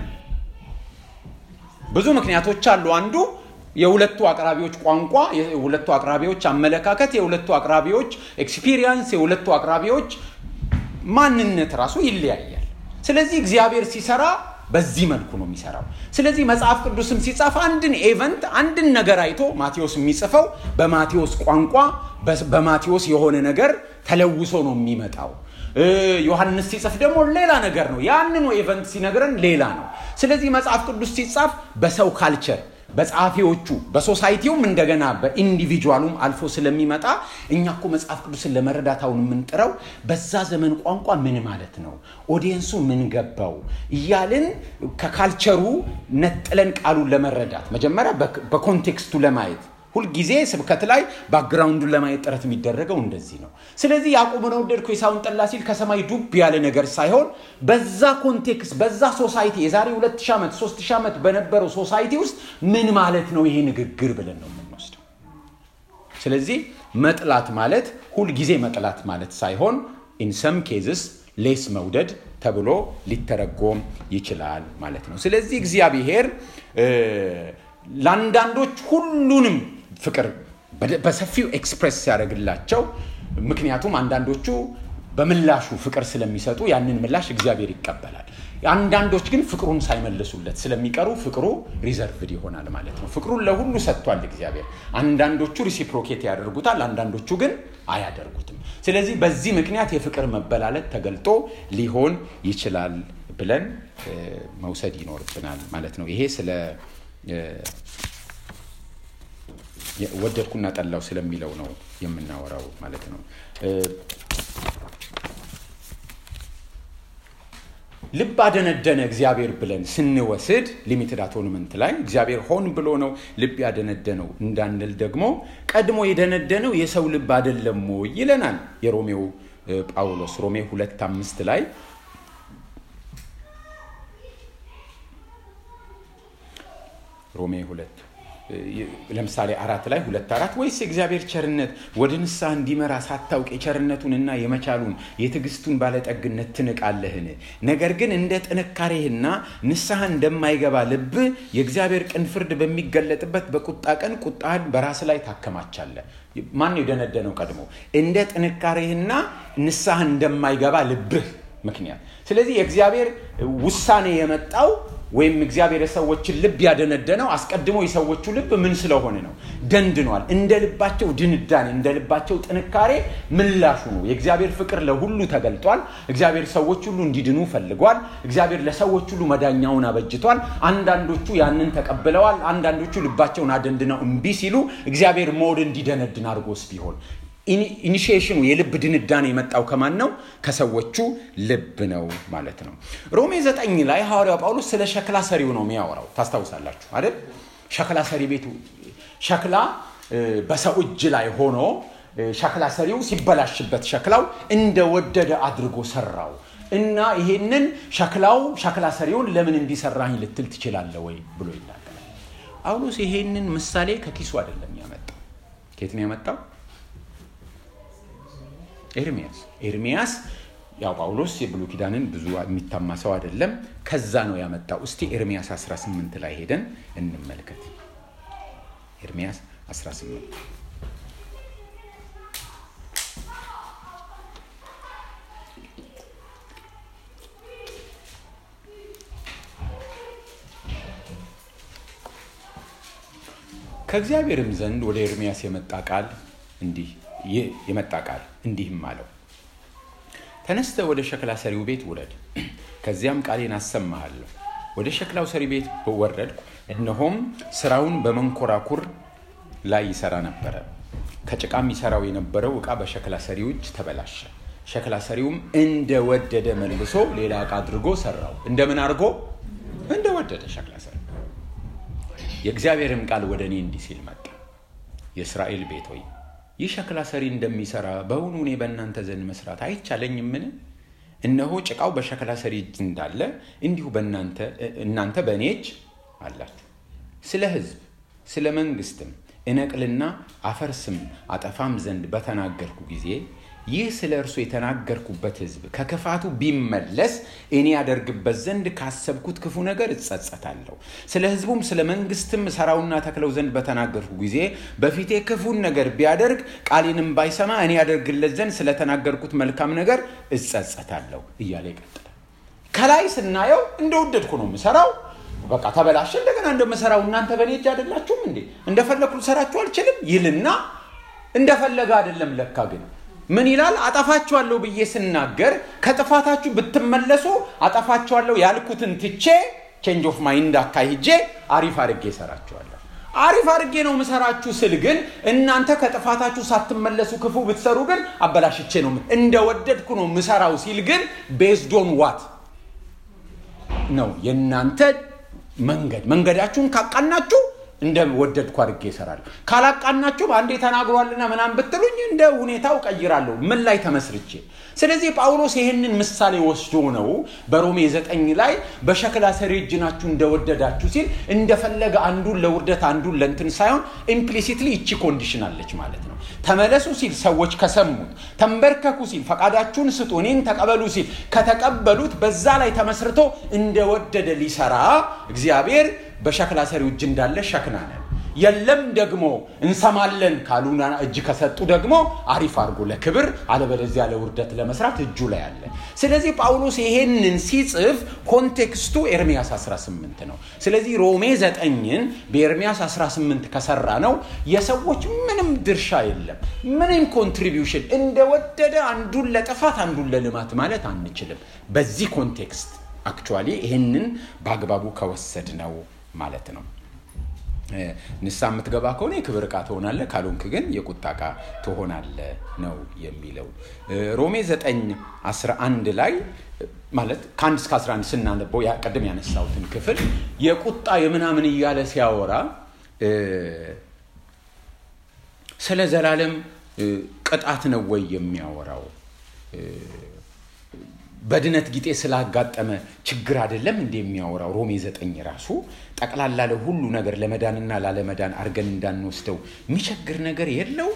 ብዙ ምክንያቶች አሉ። አንዱ የሁለቱ አቅራቢዎች ቋንቋ፣ የሁለቱ አቅራቢዎች አመለካከት፣ የሁለቱ አቅራቢዎች ኤክስፒሪየንስ፣ የሁለቱ አቅራቢዎች ማንነት ራሱ ይለያያል። ስለዚህ እግዚአብሔር ሲሰራ በዚህ መልኩ ነው የሚሰራው። ስለዚህ መጽሐፍ ቅዱስም ሲጻፍ አንድን ኤቨንት አንድን ነገር አይቶ ማቴዎስ የሚጽፈው በማቴዎስ ቋንቋ በማቴዎስ የሆነ ነገር ተለውሶ ነው የሚመጣው። ዮሐንስ ሲጽፍ ደግሞ ሌላ ነገር ነው። ያንኑ ኤቨንት ሲነግረን ሌላ ነው። ስለዚህ መጽሐፍ ቅዱስ ሲጻፍ በሰው ካልቸር በጸሐፊዎቹ በሶሳይቲውም እንደገና በኢንዲቪጁዋሉም አልፎ ስለሚመጣ እኛ እኮ መጽሐፍ ቅዱስን ለመረዳት አሁን የምንጥረው በዛ ዘመን ቋንቋ ምን ማለት ነው፣ ኦዲየንሱ ምን ገባው እያልን ከካልቸሩ ነጥለን ቃሉን ለመረዳት መጀመሪያ በኮንቴክስቱ ለማየት ሁልጊዜ ስብከት ላይ ባክግራውንዱን ለማየት ጥረት የሚደረገው እንደዚህ ነው። ስለዚህ ያዕቆብን ወደድኩ ኤሳውን ጠላ ሲል ከሰማይ ዱብ ያለ ነገር ሳይሆን በዛ ኮንቴክስት በዛ ሶሳይቲ የዛሬ ሁለት ሺህ ዓመት ሶስት ሺህ ዓመት በነበረው ሶሳይቲ ውስጥ ምን ማለት ነው ይሄ ንግግር ብለን ነው የምንወስደው። ስለዚህ መጥላት ማለት ሁልጊዜ መጥላት ማለት ሳይሆን ኢን ሰም ኬዝስ ሌስ መውደድ ተብሎ ሊተረጎም ይችላል ማለት ነው። ስለዚህ እግዚአብሔር ለአንዳንዶች ሁሉንም ፍቅር በሰፊው ኤክስፕሬስ ሲያደርግላቸው፣ ምክንያቱም አንዳንዶቹ በምላሹ ፍቅር ስለሚሰጡ ያንን ምላሽ እግዚአብሔር ይቀበላል። አንዳንዶች ግን ፍቅሩን ሳይመልሱለት ስለሚቀሩ ፍቅሩ ሪዘርቭድ ይሆናል ማለት ነው። ፍቅሩን ለሁሉ ሰጥቷል እግዚአብሔር። አንዳንዶቹ ሪሲፕሮኬት ያደርጉታል፣ አንዳንዶቹ ግን አያደርጉትም። ስለዚህ በዚህ ምክንያት የፍቅር መበላለጥ ተገልጦ ሊሆን ይችላል ብለን መውሰድ ይኖርብናል ማለት ነው። ይሄ ስለ ወደድኩና ጠላው ስለሚለው ነው የምናወራው ማለት ነው። ልብ አደነደነ እግዚአብሔር ብለን ስንወስድ ሊሚትድ አቶንመንት ላይ እግዚአብሔር ሆን ብሎ ነው ልብ ያደነደነው እንዳንል ደግሞ ቀድሞ የደነደነው የሰው ልብ አይደለም ወይ ይለናል የሮሜው ጳውሎስ ሮሜ ሁለት አምስት ላይ ሮሜ ሁለት ለምሳሌ አራት ላይ ሁለት አራት ወይስ የእግዚአብሔር ቸርነት ወደ ንስሐ እንዲመራ ሳታውቅ የቸርነቱንና የመቻሉን የትዕግስቱን ባለጠግነት ትንቃለህን? ነገር ግን እንደ ጥንካሬህና ንስሐ እንደማይገባ ልብ የእግዚአብሔር ቅን ፍርድ በሚገለጥበት በቁጣ ቀን ቁጣህን በራስ ላይ ታከማቻለህ። ማን የደነደነው ቀድሞ? እንደ ጥንካሬህና ንስሐ እንደማይገባ ልብህ ምክንያት። ስለዚህ የእግዚአብሔር ውሳኔ የመጣው ወይም እግዚአብሔር የሰዎችን ልብ ያደነደነው አስቀድሞ የሰዎቹ ልብ ምን ስለሆነ ነው? ደንድኗል። እንደ ልባቸው ድንዳኔ፣ እንደ ልባቸው ጥንካሬ ምላሹ ነው። የእግዚአብሔር ፍቅር ለሁሉ ተገልጧል። እግዚአብሔር ሰዎች ሁሉ እንዲድኑ ፈልጓል። እግዚአብሔር ለሰዎች ሁሉ መዳኛውን አበጅቷል። አንዳንዶቹ ያንን ተቀብለዋል። አንዳንዶቹ ልባቸውን አደንድነው እምቢ ሲሉ እግዚአብሔር ሞድ እንዲደነድን አድርጎስ ቢሆን ኢኒሺዬሽኑ የልብ ድንዳኔ የመጣው ከማን ነው? ከሰዎቹ ልብ ነው ማለት ነው። ሮሜ ዘጠኝ ላይ ሐዋርያው ጳውሎስ ስለ ሸክላ ሰሪው ነው የሚያወራው። ታስታውሳላችሁ አይደል? ሸክላ ሰሪ ቤቱ ሸክላ በሰው እጅ ላይ ሆኖ ሸክላ ሰሪው ሲበላሽበት ሸክላው እንደወደደ አድርጎ ሰራው እና ይሄንን ሸክላው ሸክላ ሰሪውን ለምን እንዲሰራኝ ልትል ትችላለህ ወይ ብሎ ይናገራል። ጳውሎስ ይሄንን ምሳሌ ከኪሱ አይደለም ያመጣው። ከየት ነው ያመጣው? ኤርሚያስ ኤርሚያስ ያው ጳውሎስ የብሉይ ኪዳንን ብዙ የሚታማ ሰው አይደለም። ከዛ ነው ያመጣው። እስቲ ኤርሚያስ 18 ላይ ሄደን እንመልከት። ኤርሚያስ 18 ከእግዚአብሔርም ዘንድ ወደ ኤርሚያስ የመጣ ቃል እንዲህ የመጣ ቃል እንዲህም አለው፣ ተነስተ ወደ ሸክላ ሰሪው ቤት ውረድ፣ ከዚያም ቃሌን አሰማሃለሁ። ወደ ሸክላው ሰሪ ቤት ወረድኩ፣ እነሆም ስራውን በመንኮራኩር ላይ ይሰራ ነበረ። ከጭቃም ይሰራው የነበረው ዕቃ በሸክላ ሰሪው እጅ ተበላሸ። ሸክላ ሰሪውም እንደወደደ መልሶ ሌላ ዕቃ አድርጎ ሰራው። እንደምን አድርጎ? እንደወደደ ሸክላ ሰሪ። የእግዚአብሔርም ቃል ወደ እኔ እንዲህ ሲል መጣ፣ የእስራኤል ቤት ሆይ ይህ ሸክላ ሰሪ እንደሚሰራ በእውኑ እኔ በእናንተ ዘንድ መስራት አይቻለኝምን? እነሆ ጭቃው በሸክላ ሰሪ እጅ እንዳለ እንዲሁ እናንተ በእኔ እጅ አላችሁ። ስለ ሕዝብ ስለ መንግስትም እነቅልና አፈርስም አጠፋም ዘንድ በተናገርኩ ጊዜ ይህ ስለ እርሱ የተናገርኩበት ሕዝብ ከክፋቱ ቢመለስ እኔ ያደርግበት ዘንድ ካሰብኩት ክፉ ነገር እጸጸታለሁ። ስለ ሕዝቡም ስለ መንግስትም ሰራውና ተክለው ዘንድ በተናገርኩ ጊዜ በፊቴ ክፉን ነገር ቢያደርግ ቃሌንም ባይሰማ እኔ ያደርግለት ዘንድ ስለተናገርኩት መልካም ነገር እጸጸታለሁ እያለ ይቀጥላል። ከላይ ስናየው እንደወደድኩ ነው የምሰራው በቃ ተበላሸ፣ እንደገና እንደምሰራው እናንተ በእኔ እጅ አይደላችሁም እንዴ? እንደፈለግኩ ልሰራችሁ አልችልም ይልና እንደፈለገ አይደለም ለካ ግን ምን ይላል? አጠፋችኋለሁ ብዬ ስናገር ከጥፋታችሁ ብትመለሱ አጠፋችኋለሁ ያልኩትን ትቼ ቼንጅ ኦፍ ማይንድ አካሂጄ አሪፍ አድርጌ እሰራችኋለሁ። አሪፍ አድርጌ ነው ምሰራችሁ ስል ግን እናንተ ከጥፋታችሁ ሳትመለሱ ክፉ ብትሰሩ ግን አበላሽቼ ነው እንደወደድኩ ነው ምሰራው ሲል ግን ቤዝዶን ዋት ነው የእናንተ መንገድ መንገዳችሁን ካቃናችሁ እንደ ወደድኩ አድርጌ ይሰራለሁ። ካላቃናችሁ አንዴ ተናግሯልና ምናምን ብትሉኝ እንደ ሁኔታው ቀይራለሁ። ምን ላይ ተመስርቼ። ስለዚህ ጳውሎስ ይህንን ምሳሌ ወስዶ ነው በሮሜ ዘጠኝ ላይ በሸክላ ሰሪ እጅ ናችሁ እንደወደዳችሁ ሲል እንደፈለገ አንዱን ለውርደት አንዱን ለንትን ሳይሆን ኢምፕሊሲትሊ እቺ ኮንዲሽን አለች ማለት ነው። ተመለሱ ሲል ሰዎች ከሰሙት፣ ተንበርከኩ ሲል ፈቃዳችሁን ስጡ እኔን ተቀበሉ ሲል ከተቀበሉት በዛ ላይ ተመስርቶ እንደወደደ ሊሰራ እግዚአብሔር በሸክላ ሰሪው እጅ እንዳለ ሸክና ነን። የለም ደግሞ እንሰማለን ካሉና እጅ ከሰጡ ደግሞ አሪፍ አድርጎ ለክብር አለበለዚያ ለውርደት ለመስራት እጁ ላይ አለ። ስለዚህ ጳውሎስ ይሄንን ሲጽፍ ኮንቴክስቱ ኤርሚያስ 18 ነው። ስለዚህ ሮሜ ዘጠኝን በኤርሚያስ 18 ከሰራ ነው የሰዎች ምንም ድርሻ የለም፣ ምንም ኮንትሪቢዩሽን እንደወደደ አንዱን ለጥፋት አንዱን ለልማት ማለት አንችልም። በዚህ ኮንቴክስት አክቹዋሊ ይህንን በአግባቡ ከወሰድ ነው ማለት ነው። ንሳ የምትገባ ከሆነ የክብር ዕቃ ትሆናለ፣ ካልሆንክ ግን የቁጣ ዕቃ ትሆናለ ነው የሚለው። ሮሜ 9 11 ላይ ማለት ከአንድ እስከ 11 ስናነበው ቅድም ያነሳሁትን ክፍል የቁጣ የምናምን እያለ ሲያወራ ስለ ዘላለም ቅጣት ነው ወይ የሚያወራው በድነት ጊጤ ስላጋጠመ ችግር አይደለም እንደ የሚያወራው ሮሜ ዘጠኝ ራሱ ጠቅላላ ለሁሉ ነገር ለመዳንና ላለመዳን አድርገን እንዳንወስደው የሚቸግር ነገር የለው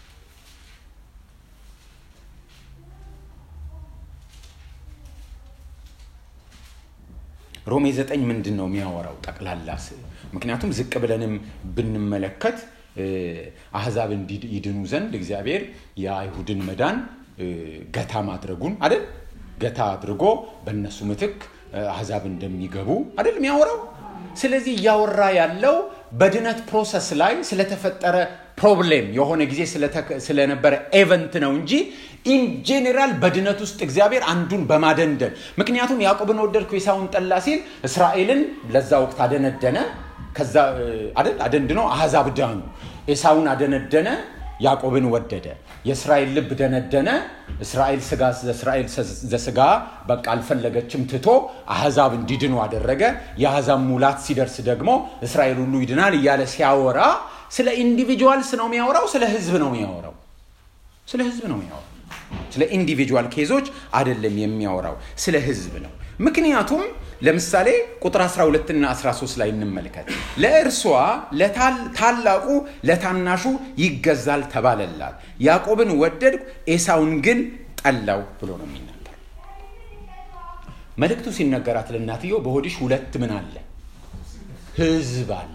ሮሜ ዘጠኝ ምንድን ነው የሚያወራው ጠቅላላ ምክንያቱም ዝቅ ብለንም ብንመለከት አህዛብ እንዲድኑ ዘንድ እግዚአብሔር የአይሁድን መዳን ገታ ማድረጉን አይደል ገታ አድርጎ በእነሱ ምትክ አህዛብ እንደሚገቡ አይደል የሚያወራው ስለዚህ እያወራ ያለው በድነት ፕሮሰስ ላይ ስለተፈጠረ ፕሮብሌም የሆነ ጊዜ ስለነበረ ኤቨንት ነው እንጂ ኢን ጄኔራል በድነት ውስጥ እግዚአብሔር አንዱን በማደንደን ምክንያቱም ያዕቆብን ወደድኩ ኤሳውን ጠላ ሲል እስራኤልን ለዛ ወቅት አደነደነ ከዛ አይደል አደንድኖ አህዛብ ዳኑ ኤሳውን አደነደነ ያዕቆብን ወደደ የእስራኤል ልብ ደነደነ እስራኤል ስጋ እስራኤል ዘስጋ በቃ አልፈለገችም ትቶ አህዛብ እንዲድኑ አደረገ የአህዛብ ሙላት ሲደርስ ደግሞ እስራኤል ሁሉ ይድናል እያለ ሲያወራ ስለ ኢንዲቪጁዋልስ ነው የሚያወራው ስለ ህዝብ ነው የሚያወራው ስለ ህዝብ ነው የሚያወራው ስለ ኢንዲቪጁዋል ኬዞች አይደለም የሚያወራው ስለ ህዝብ ነው ምክንያቱም ለምሳሌ ቁጥር 12 እና 13 ላይ እንመልከት ለእርሷ ታላቁ ለታናሹ ይገዛል ተባለላት ያዕቆብን ወደድኩ ኤሳውን ግን ጠላው ብሎ ነው የሚናገር መልእክቱ ሲነገራት ለእናትየው በሆድሽ ሁለት ምን አለ ህዝብ አለ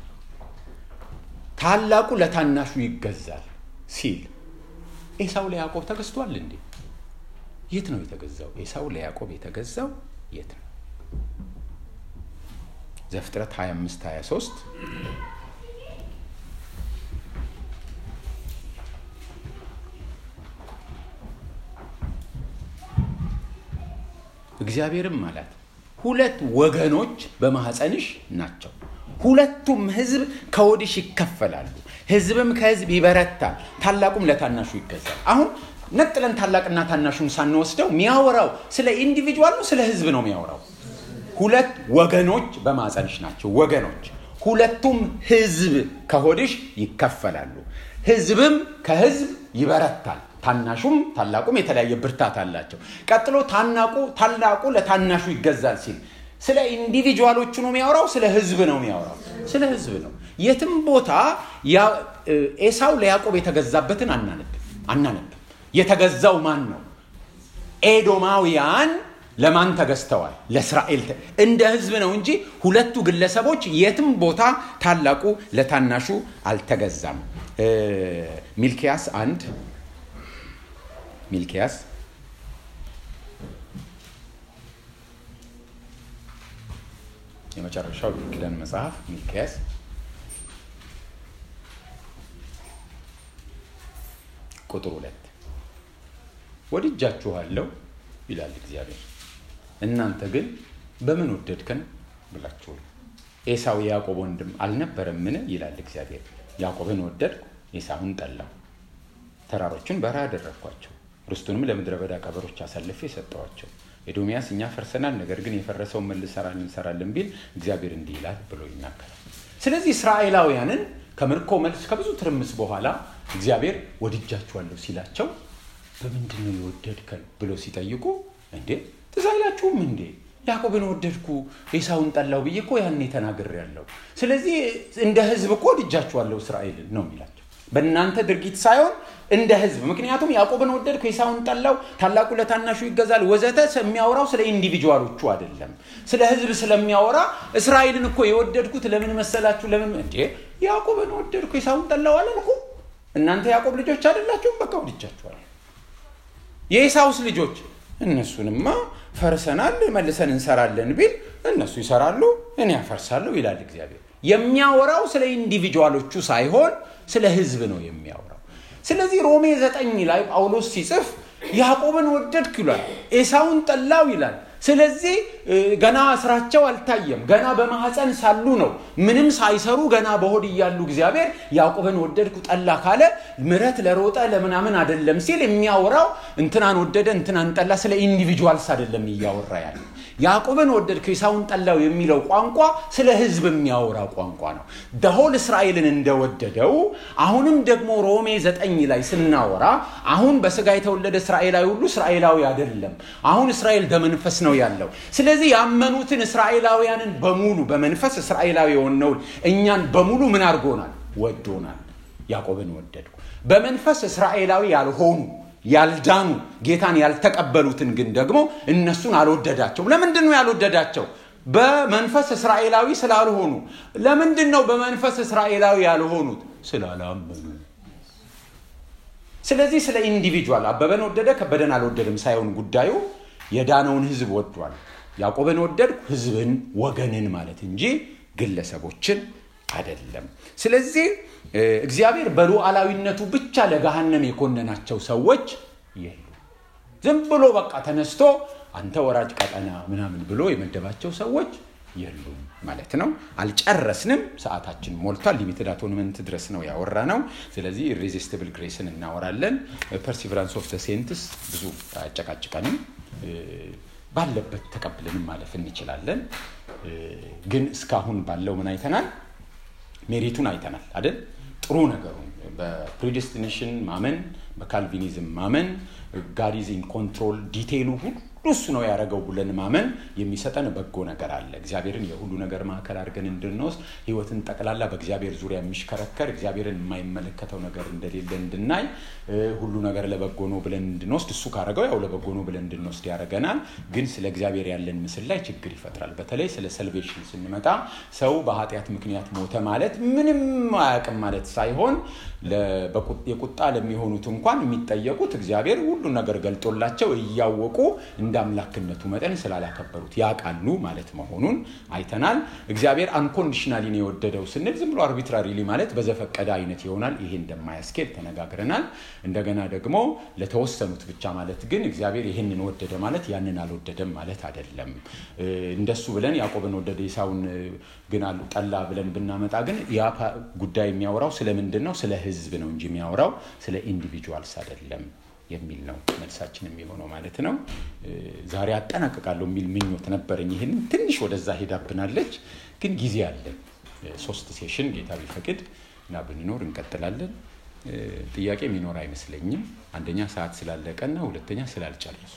ታላቁ ለታናሹ ይገዛል ሲል ኤሳው ለያዕቆብ ተገዝቷል እንዴ የት ነው የተገዛው ኤሳው ለያዕቆብ የተገዛው የት ነው ዘፍጥረት 25 23 እግዚአብሔርም አላት ሁለት ወገኖች በማኅፀንሽ ናቸው ሁለቱም ህዝብ ከወዲሽ ይከፈላሉ ህዝብም ከህዝብ ይበረታል ታላቁም ለታናሹ ይገዛል አሁን ነጥለን ታላቅና ታናሹን ሳንወስደው የሚያወራው ስለ ኢንዲቪጁዋል ነው ስለ ህዝብ ነው የሚያወራው ሁለት ወገኖች በማፀንሽ ናቸው ወገኖች ሁለቱም ህዝብ ከሆድሽ ይከፈላሉ ህዝብም ከህዝብ ይበረታል ታናሹም ታላቁም የተለያየ ብርታት አላቸው ቀጥሎ ታናቁ ታላቁ ለታናሹ ይገዛል ሲል ስለ ኢንዲቪጁዋሎቹ ነው የሚያወራው ስለ ህዝብ ነው የሚያወራው ስለ ህዝብ ነው የትም ቦታ ኤሳው ለያዕቆብ የተገዛበትን አናነብም አናነብም የተገዛው ማን ነው ኤዶማውያን ለማን ተገዝተዋል ለእስራኤል እንደ ህዝብ ነው እንጂ ሁለቱ ግለሰቦች የትም ቦታ ታላቁ ለታናሹ አልተገዛም ሚልኪያስ አንድ ሚልኪያስ የመጨረሻው ኪዳን መጽሐፍ ሚልኪያስ ቁጥር ሁለት ወድጃችኋለሁ ይላል እግዚአብሔር እናንተ ግን በምን ወደድከን ብላችሁ ኤሳው የያዕቆብ ወንድም አልነበረምን ይላል እግዚአብሔር ያዕቆብን ወደድኩ ኤሳውን ጠላው ተራሮችን በረሃ አደረግኳቸው ርስቱንም ለምድረ በዳ ቀበሮች አሳልፌ ሰጠዋቸው ኤዶሚያስ እኛ ፈርሰናል ነገር ግን የፈረሰውን መልሰራል እንሰራለን ቢል እግዚአብሔር እንዲህ ይላል ብሎ ይናገራል ስለዚህ እስራኤላውያንን ከምርኮ መልስ ከብዙ ትርምስ በኋላ እግዚአብሔር ወድጃችኋለሁ ሲላቸው በምንድን ነው የወደድከን ብሎ ሲጠይቁ እንዴ ትዝ አይላችሁም እንዴ ያዕቆብን ወደድኩ ኤሳውን ጠላው ብዬ እኮ ያኔ ተናግር ያለው ስለዚህ እንደ ህዝብ እኮ ወድጃችኋለሁ እስራኤልን ነው የሚላቸው በእናንተ ድርጊት ሳይሆን እንደ ህዝብ ምክንያቱም ያዕቆብን ወደድኩ ኤሳውን ጠላው ታላቁ ለታናሹ ይገዛል ወዘተ የሚያወራው ስለ ኢንዲቪጁዋሎቹ አይደለም ስለ ህዝብ ስለሚያወራ እስራኤልን እኮ የወደድኩት ለምን መሰላችሁ ለምን እንዴ ያዕቆብን ወደድኩ ኤሳውን ጠላው አላልኩ እናንተ ያዕቆብ ልጆች አይደላችሁም በቃ ወድጃችኋል የኤሳውስ ልጆች እነሱንማ ፈርሰናል መልሰን እንሰራለን ቢል እነሱ ይሰራሉ እኔ ያፈርሳለሁ ይላል እግዚአብሔር የሚያወራው ስለ ኢንዲቪጁዋሎቹ ሳይሆን ስለ ህዝብ ነው የሚያወራው ስለዚህ ሮሜ ዘጠኝ ላይ ጳውሎስ ሲጽፍ ያዕቆብን ወደድክ ይላል ኤሳውን ጠላው ይላል ስለዚህ ገና ስራቸው አልታየም ገና በማህፀን ሳሉ ነው ምንም ሳይሰሩ ገና በሆድ እያሉ እግዚአብሔር ያዕቆብን ወደድኩ ጠላ ካለ ምረት ለሮጠ ለምናምን አደለም ሲል የሚያወራው እንትናን ወደደ እንትናን ጠላ ስለ ኢንዲቪጁዋልስ አደለም እያወራ ያለ ያዕቆብን ወደድክ ኤሳውን ጠላው የሚለው ቋንቋ ስለ ህዝብ የሚያወራ ቋንቋ ነው። ደሆል እስራኤልን እንደወደደው አሁንም ደግሞ ሮሜ ዘጠኝ ላይ ስናወራ አሁን በስጋ የተወለደ እስራኤላዊ ሁሉ እስራኤላዊ አይደለም። አሁን እስራኤል በመንፈስ ነው ያለው። ስለዚህ ያመኑትን እስራኤላውያንን በሙሉ በመንፈስ እስራኤላዊ የሆነውን እኛን በሙሉ ምን አድርጎናል? ወዶናል። ያዕቆብን ወደድኩ። በመንፈስ እስራኤላዊ ያልሆኑ ያልዳኑ ጌታን ያልተቀበሉትን ግን ደግሞ እነሱን አልወደዳቸውም። ለምንድን ነው ያልወደዳቸው? በመንፈስ እስራኤላዊ ስላልሆኑ። ለምንድን ነው በመንፈስ እስራኤላዊ ያልሆኑት? ስላላመኑ። ስለዚህ ስለ ኢንዲቪጁዋል አበበን ወደደ ከበደን አልወደድም ሳይሆን ጉዳዩ የዳነውን ህዝብ ወዷል። ያዕቆብን ወደድኩ ህዝብን፣ ወገንን ማለት እንጂ ግለሰቦችን አይደለም። ስለዚህ እግዚአብሔር በሉዓላዊነቱ ብቻ ለገሃነም የኮነናቸው ሰዎች የሉ። ዝም ብሎ በቃ ተነስቶ አንተ ወራጅ ቀጠና ምናምን ብሎ የመደባቸው ሰዎች የሉም ማለት ነው። አልጨረስንም። ሰዓታችን ሞልቷል። ሊሚትድ አቶንመንት ድረስ ነው ያወራ ነው። ስለዚህ ኢሬዚስቲብል ግሬስን እናወራለን። ፐርሲቨራንስ ኦፍ ሴንትስ ብዙ አያጨቃጭቀንም። ባለበት ተቀብለንም ማለፍ እንችላለን። ግን እስካሁን ባለው ምን አይተናል? ሜሪቱን አይተናል አይደል? ጥሩ ነገሩን በፕሪዲስቲኔሽን ማመን፣ በካልቪኒዝም ማመን፣ ጋድ ኢዝ ኢን ኮንትሮል ዲቴይሉ ሁሉ እሱ ነው ያደረገው ብለን ማመን የሚሰጠን በጎ ነገር አለ። እግዚአብሔርን የሁሉ ነገር ማዕከል አድርገን እንድንወስድ ህይወትን ጠቅላላ በእግዚአብሔር ዙሪያ የሚሽከረከር እግዚአብሔርን የማይመለከተው ነገር እንደሌለ እንድናይ ሁሉ ነገር ለበጎ ነው ብለን እንድንወስድ እሱ ካደረገው ያው ለበጎ ነው ብለን እንድንወስድ ያደርገናል። ግን ስለ እግዚአብሔር ያለን ምስል ላይ ችግር ይፈጥራል። በተለይ ስለ ሰልቬሽን ስንመጣ ሰው በኃጢአት ምክንያት ሞተ ማለት ምንም አያውቅም ማለት ሳይሆን የቁጣ ለሚሆኑት እንኳን የሚጠየቁት እግዚአብሔር ሁሉን ነገር ገልጦላቸው እያወቁ እንደ አምላክነቱ መጠን ስላላከበሩት ያውቃሉ ማለት መሆኑን አይተናል። እግዚአብሔር አንኮንዲሽናሊ ነው የወደደው ስንል ዝም ብሎ አርቢትራሪሊ ማለት በዘፈቀደ አይነት ይሆናል። ይሄ እንደማያስኬድ ተነጋግረናል። እንደገና ደግሞ ለተወሰኑት ብቻ ማለት ግን እግዚአብሔር ይህንን ወደደ ማለት ያንን አልወደደም ማለት አይደለም። እንደሱ ብለን ያዕቆብን ወደደ ኤሳውን ግን ጠላ ብለን ብናመጣ ግን ያ ጉዳይ የሚያወራው ስለምንድን ነው? ስለ ህዝብ ነው እንጂ የሚያወራው ስለ ኢንዲቪጁዋልስ አይደለም የሚል ነው መልሳችን የሚሆነው ማለት ነው። ዛሬ አጠናቅቃለሁ የሚል ምኞት ነበረኝ። ይህን ትንሽ ወደዛ ሄዳብናለች፣ ግን ጊዜ አለ። ሶስት ሴሽን ጌታ ቢፈቅድ እና ብንኖር እንቀጥላለን። ጥያቄ የሚኖር አይመስለኝም። አንደኛ ሰዓት ስላለቀና ሁለተኛ ስላልጨረሱ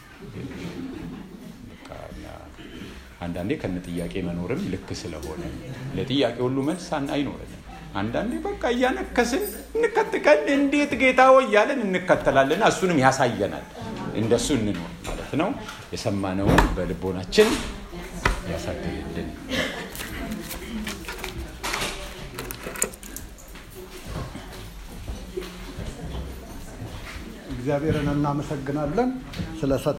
አንዳንዴ ከነ ጥያቄ መኖርም ልክ ስለሆነ ለጥያቄ ሁሉ መልስ አይኖረንም። አንዳንዴ በቃ እያነከስን እንከትቀን እንዴት ጌታ ሆይ እያለን እንከተላለን። እሱንም ያሳየናል። እንደሱ እንኖር ማለት ነው። የሰማነውን በልቦናችን ያሳድርልን። እግዚአብሔርን እናመሰግናለን ስለ